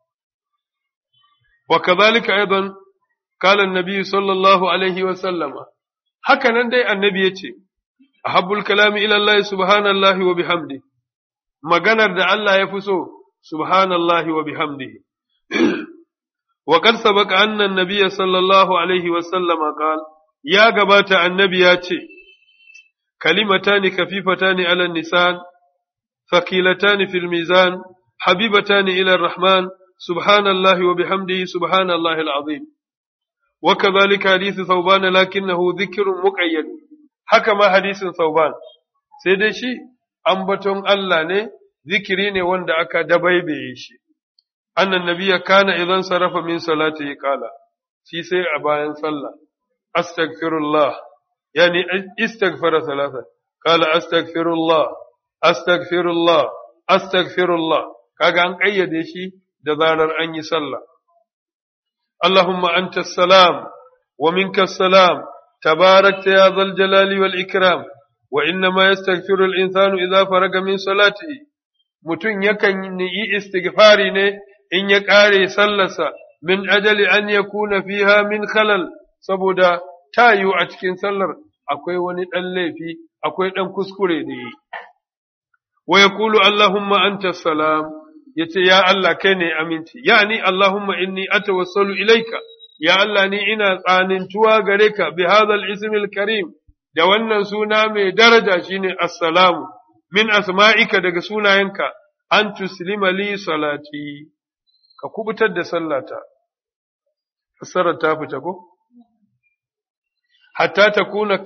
وكذلك أيضا قال النبي صلى الله عليه وسلم هكذا دي النبي يتي أحب الكلام إلى الله سبحان الله وبحمده maganar da Allah ya fi so, subhanallahi wa bihamdihi. wa qad sabaqa anna an-nabiy sallallahu alaihi wa sallama qala ya gabata annabi ya ce kalimatani kafifatani ala nisan thaqilatani fil mizan habibatani ila ar-rahman subhanallahi wa bihamdihi subhanallahi al-azim وكذلك حديث ثوبان لكنه ذكر مقيد haka ma hadisin ثوبان sai dai shi ambaton Allah ne, zikiri ne wanda aka dabaibaye shi. Annan nabiya kana idan sarrafa min salati ya kala, shi sai a bayan sallah, astagfirullah, yani istaghfara salasa, kala astagfirullah, astaghfirullah astaghfirullah kaga an kayyade shi da zarar an yi sallah Allahumma anta salam wa minka salam tabarakta ya zal jalali wal ikram wa inna ma yastaghfiru al insanu idza faraga min salatihi mutum yakan yi istighfari ne in ya kare sallarsa min ajali an yakuna fiha min khalal saboda tayu a cikin sallar akwai wani dan laifi akwai dan kuskure da yi wa yaqulu allahumma anta salam yace ya Allah kai ne aminci yani allahumma inni atawassalu ilaika ya Allah ni ina tsanintuwa gare ka bi hadhal ismil karim da wannan suna mai daraja shine assalamu min asma'ika daga sunayenka an tuslima li salati ka kubutar da sallata fassarar ta fita ko hatta takuna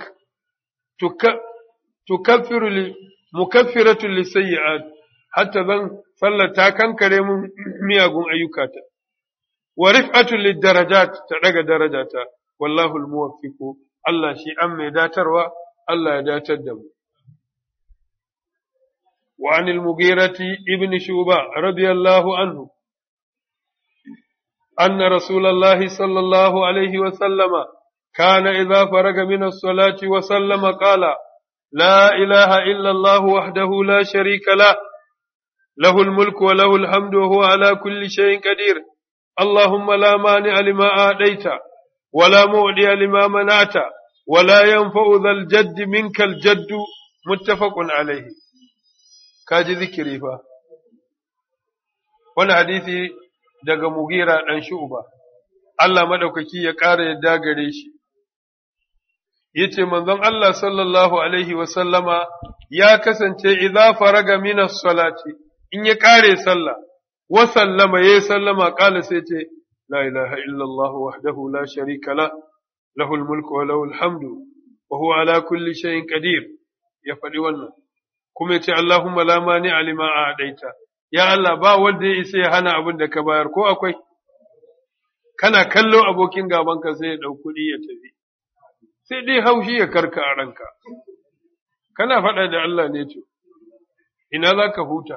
tukaffiru li mukaffiratu li sayyi'at hatta zan sallata kankare mun miyagun ayyukata wa rif'atu lid darajat ta daga darajata wallahu al muwaffiqu Allah shi an mai datarwa Allah ya datar da mu wa anil mughirati ibn shuba radiyallahu anhu anna rasulullahi sallallahu alaihi wa sallama كان إذا فرغ من الصلاة وسلم قال لا إله إلا الله وحده لا شريك له له الملك وله الحمد وهو على كل شيء قدير اللهم لا مانع لما آديت ولا مؤدي لما منعت ولا ينفع ذا الجد منك الجد متفق عليه كاجي ذكري فا wani hadisi daga mugira ɗan shu'uba Allah maɗaukaki ya ƙara yadda gare shi yace manzon Allah sallallahu alaihi wa sallama ya kasance idza faraga min salati in ya kare sallah wa sallama ya sallama kala sai ce la ilaha illa Allah wahdahu la sharika la lahu mulku wa lahu hamdu wa huwa ala kulli shay'in qadir ya faɗi wannan kuma yace Allahumma la mani alima a'daita ya Allah ba wanda ya isa ya hana abin da ka bayar ko akwai kana kallo abokin gabanka sai ya ɗau kuɗi ya tafi sai dai haushi ya karka a ranka, kana faɗa da Allah ne to, ina za ka huta.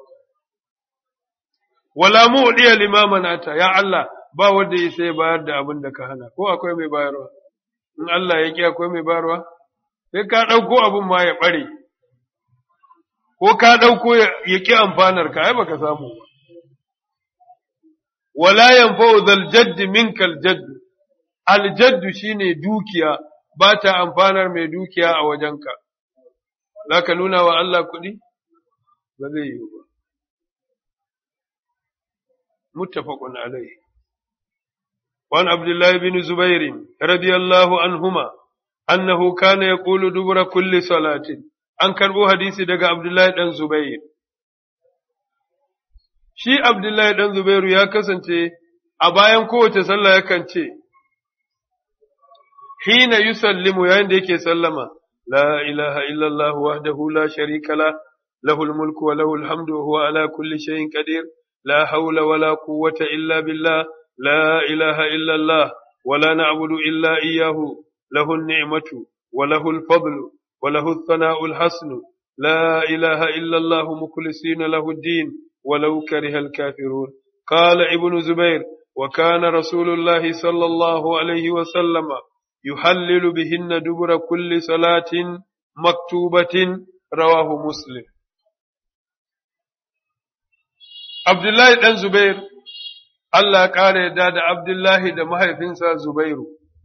Wala mu ɗiya limamanata, ya Allah, ba wanda ya sai bayar da abin da ka hana, ko akwai mai bayarwa, in Allah ya ƙi akwai mai bayarwa, sai ka ɗauko abin ma ya ɓare, ko ka ɗauko ya ƙi amfanar ka, ai baka samu ba. Wala yanfa'u zal jaddi minkal jaddu, aljaddu shine dukiya, ba ta amfanar mai dukiya a wajenka, za ka nuna wa Allah kuɗi? Ba zai yi ba. Muttafaqun alai. وعن عبد الله بن زبير رضي الله عنهما أنه كان يقول دبر كل صلاة أن كربو حديث دقى عبد الله بن زبير shi Abdullahi ɗan Zubairu ya kasance a bayan kowace sallah yakan ce, hina yusallimu yayin da yake sallama la ilaha illallah wahdahu la sharika la lahul mulku wa lahul hamdu wa huwa ala kulli shay'in qadir la hawla wa la quwwata illa billah la ilaha illallah wa la na'budu illa iyyahu lahu an-ni'matu wa lahu al-fadlu wa lahu ath-thana'u al-hasnu la ilaha illallah mukhlisina lahu ad-din ولو كره الكافرون قال ابن زبير وكان رسول الله صلى الله عليه وسلم يحلل بهن دبر كل صلاة مكتوبة رواه مسلم عبد الله بن زبير Allah ƙara yadda da Abdullahi da mahaifinsa Zubairu.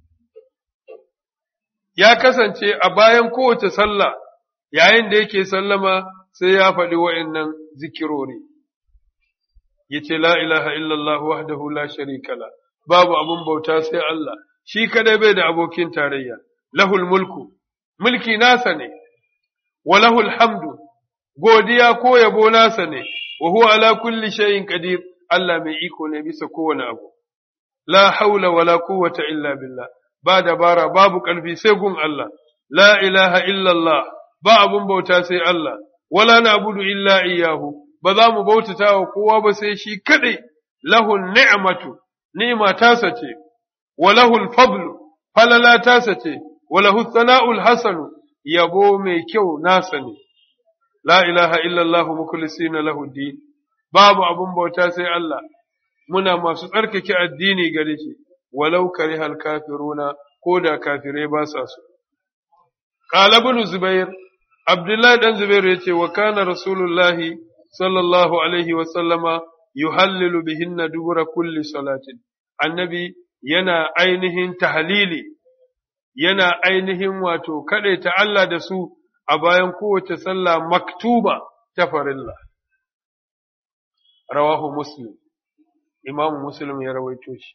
Ya kasance a bayan kowace sallah, yayin da yake sallama sai ya faɗi wa'in zikirori. Ya ce, La ilaha illallah wahdahu la sharika la, babu abun bauta sai Allah, shi kadai bai da abokin tarayya, lahul mulku, mulki nasa ne, wa lahul hamdu, godiya ko yabo nasa ne, wa huwa ala kulli shay'in qadir Allah mai iko ne bisa kowane abu. La haula wala quwwata illa billah, ba dabara babu ƙarfi sai gun Allah, la ilaha illallah, ba abun bauta sai Allah, wala na'budu illa iyyahu, ba za mu bautata wa kowa ba sai shi kaɗai, lahun ni'matu, ni'ma tasa ce, wa lahul fadlu, falala tasa ce, wa lahu sana'ul hasanu, yabo mai kyau nasa ne. la ilaha illallah mukhlisina lahu din babu abun bauta sai Allah muna masu tsarkake addini gare shi walau karihal kafiruna ko da kafirai ba sa so qala ibn zubair abdullahi dan zubair yace wa kana rasulullahi sallallahu alaihi wa sallama yuhallilu bihinna dubura kulli salatin annabi yana ainihin tahlili yana ainihin wato ta Allah da su a bayan kowace sallah maktuba ta farilla rawahu muslim imam muslim ya rawaito shi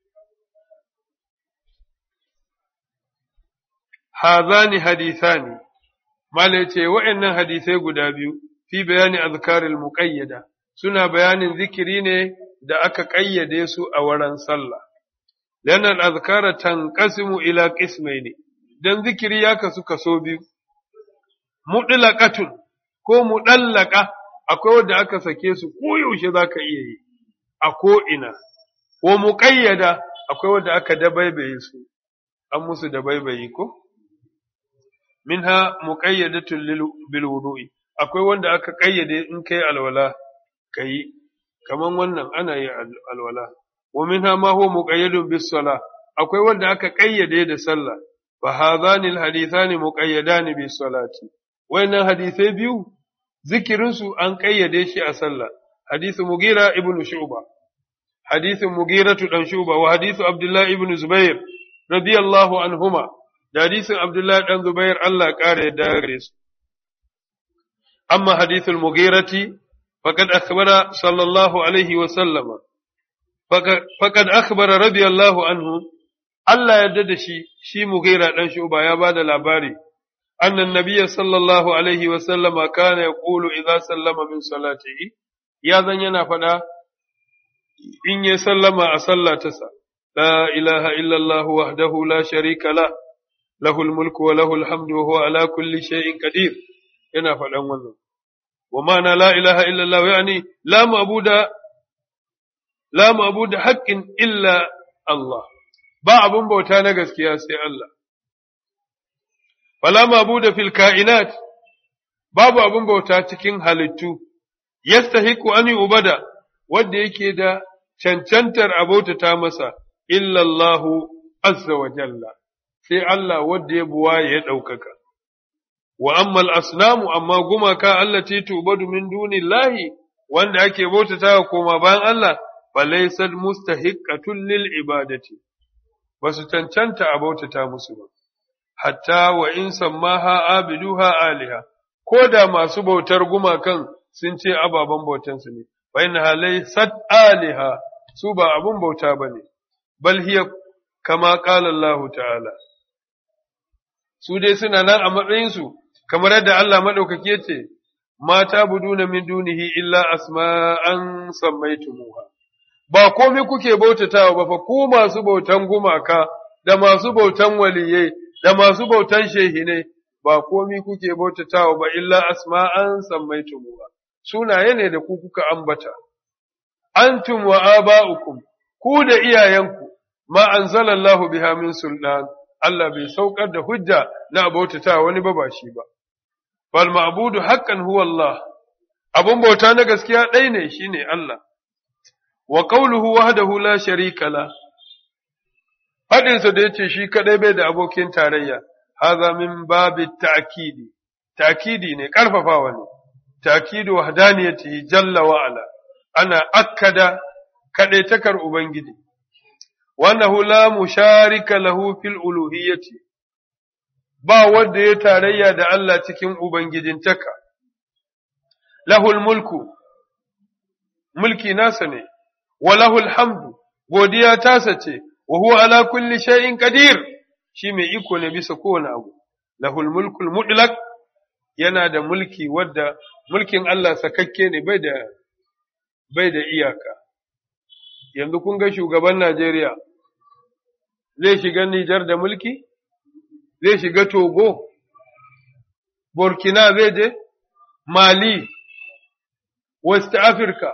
hazani hadithani mala ce wa'annan hadisai guda biyu fi bayani azkaril muqayyada suna bayanin zikiri ne da aka ƙayyade su a wurin sallah لأن الأذكار تنقسم إلى قسمين dan zikiri ya kasu kaso biyu mutlaqatun ko mudallaka akwai wanda aka sake su ko yaushe zaka iya yi a ko ina ko muqayyada akwai wanda aka dabaibaye su an musu dabaibayi ko minha muqayyadatun bil wudu'i akwai wanda aka kayyade in kai alwala kai kaman wannan ana yi alwala wa minha ma huwa muqayyadun bis sala akwai wanda aka kayyade da sallah fa hadhani al hadithani muqayyadan bis salati wayannan hadisai biyu zikirin su an kayyade shi a sallah hadithu mugira ibn shu'ba hadithu mugira dan shu'ba wa hadithu abdullah ibn zubair radiyallahu anhuma da hadisin abdullah dan zubair Allah kare da gare su amma hadithul mugirati faqad akhbara sallallahu alaihi wa sallama faqad akhbara radiyallahu anhu Allah yarda da shi shi Mughira dan Shuba ya bada labari annan nabiyya sallallahu alaihi wa sallama kana yaqulu idza sallama min salatihi ya zan yana fada in ya sallama a sallatarsa la ilaha illa Allah wahdahu la sharika la lahul mulku wa lahul hamdu wa huwa ala kulli shay'in qadir yana fadan wannan wa ma'ana la ilaha illa Allah yani la ma'buda la mabuda haƙƙin illa Allah, ba abun bauta na gaskiya sai Allah. Wala mabuda fil ka'inat, babu abun bauta cikin halittu, yastahiku an yi ubada, wadda yake da cancantar abautata masa, illallahu azza wa jalla, sai Allah wadda ya buwa ya ɗaukaka. Wa ammal asnamu amma gumaka Allah ce tubadu min dunillahi wanda ake bautata koma bayan Allah, falaisar mustahiqqatun lil ibadati ba su cancanta a bautata musu ba hatta wa in sammaha abiduha aliha ko da masu bautar gumakan sun ce ababen bautansu ne fa inna laysat aliha su ba abun bauta bane bal hiya kama qala Allah ta'ala su dai suna nan a matsayin su kamar yadda Allah madaukaki yace mata buduna min dunihi illa asma'an sammaytumuha ba komai kuke bautatawa ba fa ku masu bautan gumaka da masu bautan waliyai da masu bautan shehinai ba komai kuke bautatawa ba illa asma'an sammaitumuha sunaye ne da ku kuka ambata antum wa aba'ukum ku da iyayenku ma anzalallahu biha min sultan Allah bai saukar da hujja na bautatawa wani ba ba shi ba fal ma'budu haqqan huwa Allah abun bauta na gaskiya ɗaya ne shine Allah wa qawluhu wahdahu la sharika la fadin sa da yace shi kadai bai da abokin tarayya hadha min babi ta'kidi ta'kidi ne karfafawa ne ta'kidu wahdaniyatihi jalla wa ala ana akkada kadaitakar ubangiji wannahu la musharika lahu fil uluhiyyati ba wanda ya tarayya da Allah cikin ubangijintaka lahul mulku mulki nasa ne wa lahul hamdu godiya tasa ce wa huwa ala kulli shay'in qadir shi mai iko ne bisa kowane abu lahul mulkul mutlaq yana da mulki wadda mulkin Allah sakakke ne bai da bai da iyaka yanzu kun ga shugaban Najeriya zai shiga Nijar da mulki zai shiga Togo Burkina zai je Mali West Africa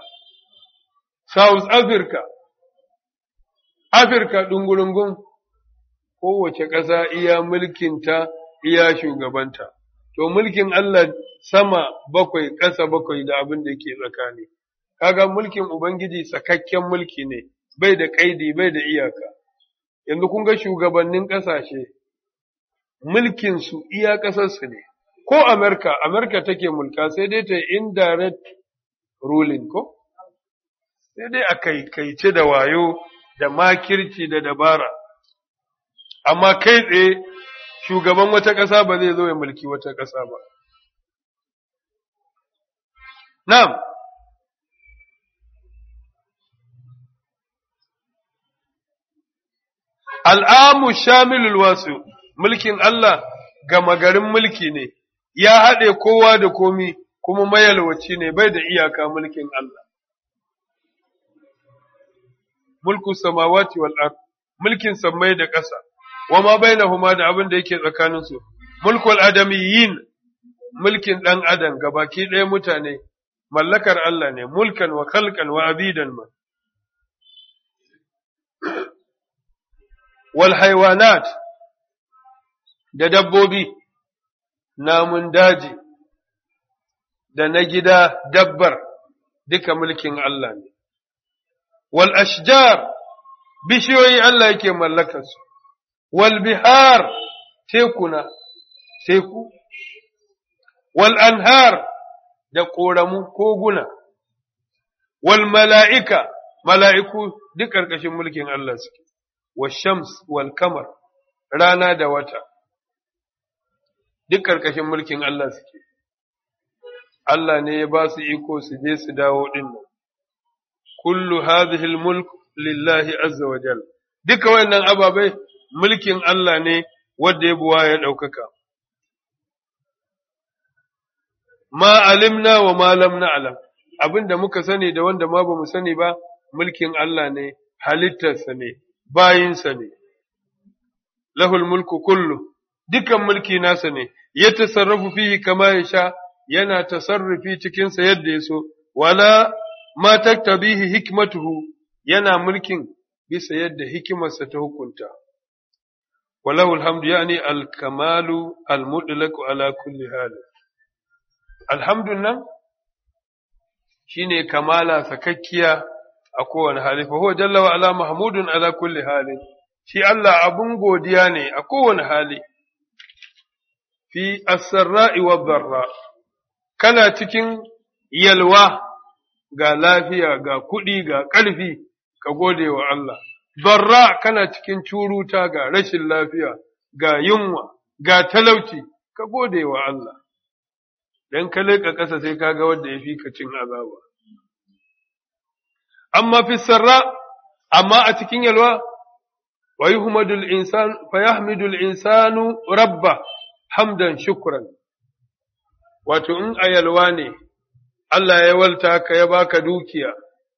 South Africa Afirka ɗungurungun kowace ƙasa iya mulkinta iya shugabanta to mulkin Allah sama bakwai ƙasa bakwai da abin da yake tsakani kaga mulkin ubangiji sakakken mulki ne bai da kaidi bai da iyaka yanzu kun ga shugabannin ƙasashe mulkinsu iya ƙasarsu ne ko Amerika Amerika take mulka sai dai ta indirect ruling ko sai dai a kaikaice da wayo da makirci da dabara amma kai tsaye shugaban wata ƙasa ba zai zo ya mulki wata ƙasa ba na'am al'amu shamilul wasu mulkin Allah gama garin mulki ne ya haɗe kowa da komi kuma mayalwaci ne bai da iyaka mulkin Allah mulku samawati wal ard mulkin sammai da ƙasa wa ma bainahuma da abin da yake tsakanin su mulkul adamiyyin mulkin dan adam gabaki ɗaya mutane mallakar Allah ne mulkan wa khalqan wa abidan ma wal haywanat da dabbobi namun daji da na gida dabbar duka mulkin Allah ne wal ashjar bishiyoyi Allah yake mallakarsu wal bihar tekuna teku wal anhar da ƙoramu koguna wal mala'ika mala'iku duk ƙarƙashin mulkin Allah suke wa shams wal kamar rana da wata duk ƙarƙashin mulkin Allah suke Allah ne ya ba su iko su je su dawo ɗin nan kullu hadhihi mulk lillahi azza wa jal duka wannan ababai mulkin Allah ne wanda ya buwa ya ɗaukaka ma alimna wa ma lam na'lam abinda muka sani da wanda ma bamu sani ba mulkin Allah ne halittarsa ne bayinsa ne lahul mulku kullu dukan mulki nasa ne ya tasarrafu fihi kama ya sha yana tasarrufi cikinsa yadda ya so wala ma taktabihi hikmatuhu yana mulkin bisa yadda hikimarsa ta hukunta walahu alhamdu yani alkamalu almutlaq ala kulli hal alhamdun nan shine kamala sakakkiya a kowane hali fa huwa jalla wa ala mahmudun ala kulli hali shi Allah abun godiya ne a kowane hali fi as-sarra'i wa dharra kana cikin yalwa ga lafiya ga kuɗi ga ƙarfi ka gode wa Allah dharra kana cikin curuta ga rashin lafiya ga yunwa ga talauci ka gode wa Allah dan ka leƙa ƙasa sai ka ga wanda ya fi ka cin azaba amma fi sarra amma a cikin yalwa wa yuhmadul insan fa yahmidul insanu rabba hamdan shukran wato in a yalwa ne Allah ya walta ka ya baka dukiya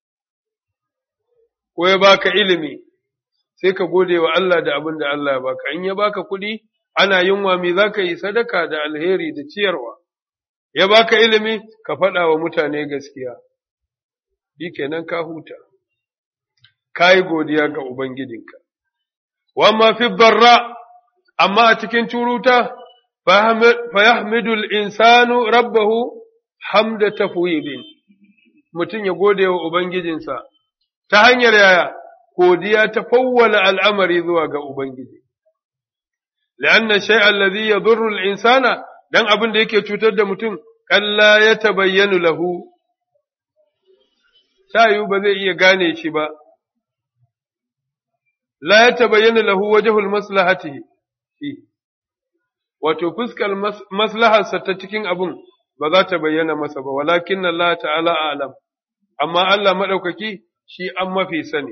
ko ya baka ilimi sai ka gode wa Allah da abin da Allah ya baka in ya baka kuɗi ana yunwa me za ka yi sadaka da alheri da ciyarwa ya baka ilimi ka faɗa wa mutane gaskiya shi kenan ka huta ka yi godiya ga Ubangijinka wamma fi barra amma a cikin curuta fayahmidul insanu rabbahu hamda tafwidin mutum ya gode wa Ubangijinsa ta hanyar yaya godiya ta fawwala al'amari zuwa ga Ubangiji. La'anna shay'an ladhi yadurru al-insana dan abin da yake cutar da mutum kalla ya tabayyanu lahu tayu ba zai iya gane shi ba la ya tabayyana lahu wajhul maslahatihi wato fuskar maslaharsa ta cikin abun ba za ta bayyana masa ba walakin Allah ta'ala alam amma Allah madaukaki shi an mafi sani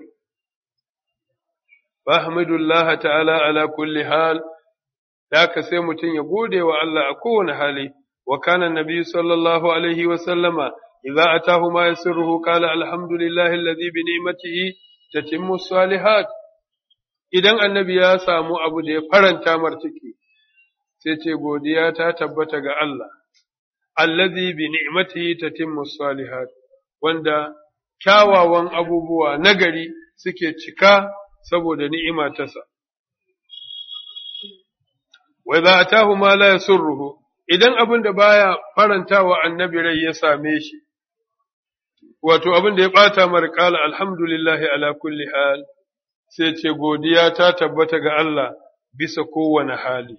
fahmidullah ta'ala ala kulli hal da ka sai mutum ya gode wa Allah a kowane hali wa kana nabi sallallahu alaihi wa sallama idza atahu ma yasirruhu qala alhamdulillahi alladhi bi ni'matihi tatimmu salihat idan annabi ya samu abu da ya faranta mar ciki sai ce godiya ta tabbata ga Allah allazi bi ni'matihi tatimmu salihat wanda kyawawan abubuwa nagari suke cika saboda ni'ima ta sa wa idza atahu ma la yasurruhu idan abin da baya farantawa annabi rai ya same shi wato abin da ya ɓata mara ƙala alhamdulillahi ala kulli hal sai ce godiya ta tabbata ga Allah bisa kowane hali.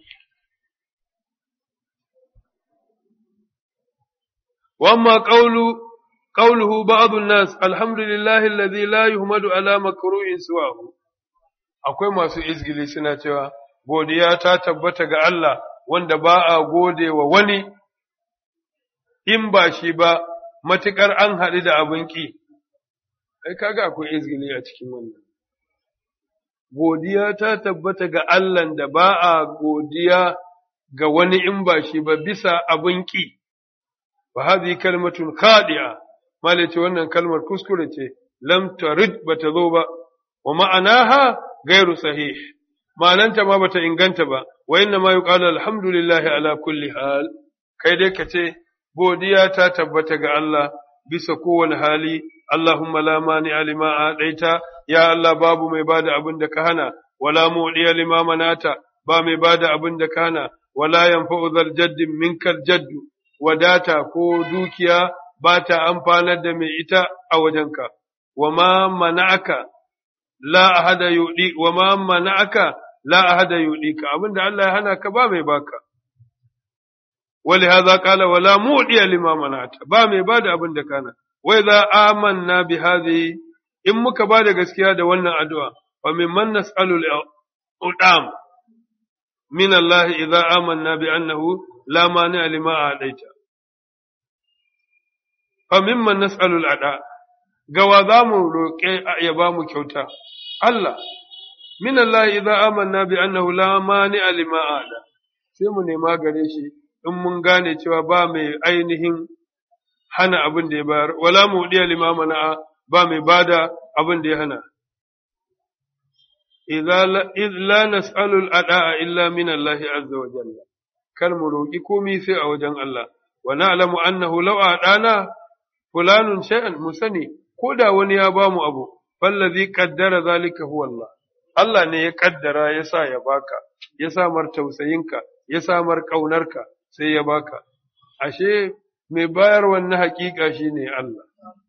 Wamma ƙauluhu ba'adun nas alhamdulillahi alladhi la yuhmadu ala makruhin suwahu akwai masu izgili suna cewa godiya ta tabbata ga Allah wanda ba a gode wa wani in ba shi ba matuƙar an haɗu da abin ƙi, ai, kaga akwai izgili a cikin wannan. Godiya ta tabbata ga Allahn da ba a godiya ga wani in ba shi ba bisa abin ƙi, ba hazi kalmatun kaɗiya, malice wannan kalmar kuskure ce, lam tarid ba ta zo ba, wa ma'anaha gairu sahih, ma'ananta ma bata inganta ba, wa inna ma yuqalu alhamdulillahi ala kulli hal, kai dai ka ce, godiya ta tabbata ga Allah bisa kowane hali, Allahumma la mani alima a ɗaita, ya Allah babu mai bada abin da ka hana, wala muɗiya lima manata, ba mai bada abin da ka hana, wala yanfa'u zal jaddin minkal jaddu, wadata ko dukiya ba ta amfanar da mai ita a wajenka, wa ma mana'aka la ahada yuɗi, wa ma mana'aka la ahada yuɗi ka, abin da Allah ya hana ka ba mai baka. ولهذا قال ولا مودي لما منعت با mai bada abin da kana wai za amanna bi hadhihi in muka bada gaskiya da wannan addu'a fa mimman nas'alu al-udam min Allah idza amanna bi annahu la mani lima adaita fa mimman nas'alu al-ada gawa za mu roƙe ya ba mu kyauta Allah min Allah idza amanna bi annahu la mani lima ada sai mu nema gare shi in mun gane cewa ba mai ainihin hana abin da ya bayar, wala mu ɗiya limamana ba mai bada abin da ya hana. Iz la nas'alul ada'a illa min Allah azza wa jalla. Kar mu roƙi komi sai a wajen Allah. Wa na'lamu annahu law adana fulanun shay'an mu sani ko da wani ya ba mu abu fallazi qaddara zalika huwa Allah. Allah ne ya kaddara ya sa ya baka, ya samar tausayinka, ya samar ƙaunarka, sai ya baka, ashe mai bayar wannan haƙiƙa shi ne Allah.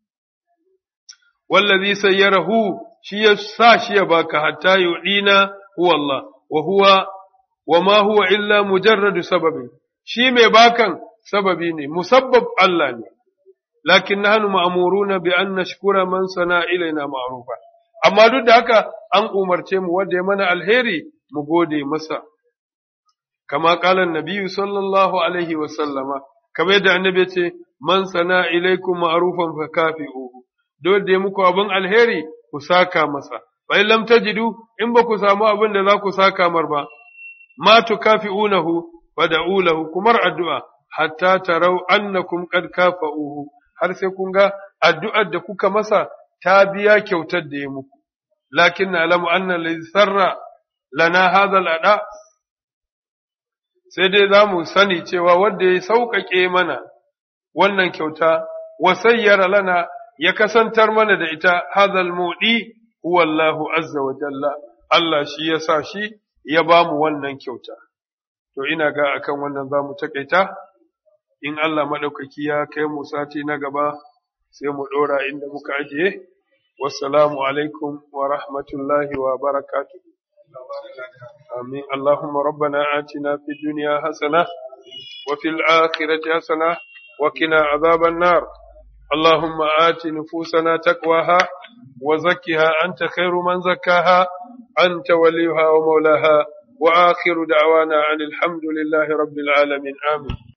Wallazi sayyarahu shi ya sa shi ya baka hatta yuɗina huwa Allah, wa huwa wa ma huwa illa mujarradu sababin, shi mai bakan sababi ne, musabbab Allah ne, lakin nahnu ma'muruna bi an nashkura man sana ilaina ma'rufa. Amma duk da haka an umarce mu wanda ya mana alheri mu gode masa. كما قال النبي صلى الله عليه وسلم كما يدعى النبي من سنا إليكم معروفا فكافئوه دول دي مكو أبن الهيري كساكا مسا فإن لم تجدوا إن بكو سامو أبن ذا كساكا مربا ما تكافئونه فدعوا له كمر الدعاء حتى تروا أنكم قد كافئوه har sai kun ga addu'ar da kuka masa ta biya kyautar da ya muku, lakin na alamu annan sarra lana hadal ada sai dai za mu sani cewa wanda ya sauƙaƙe mana wannan kyauta, wasayyara lana ya kasantar mana da ita hazal muɗi huwallahu azza wa jalla, Allah shi ya sa shi ya ba mu wannan kyauta. To ina ga akan wannan za mu taƙaita, in Allah maɗaukaki ya kai mu sati na gaba sai mu ɗora inda muka ajiye. Wassalamu alaikum wa rahmatullahi wa barakatuhu. آمين اللهم ربنا آتنا في الدنيا حسنة وفي الآخرة حسنة وقنا عذاب النار اللهم آت نفوسنا تقواها وزكها أنت خير من زكاها أنت وليها ومولاها وآخر دعوانا عن الحمد لله رب العالمين آمين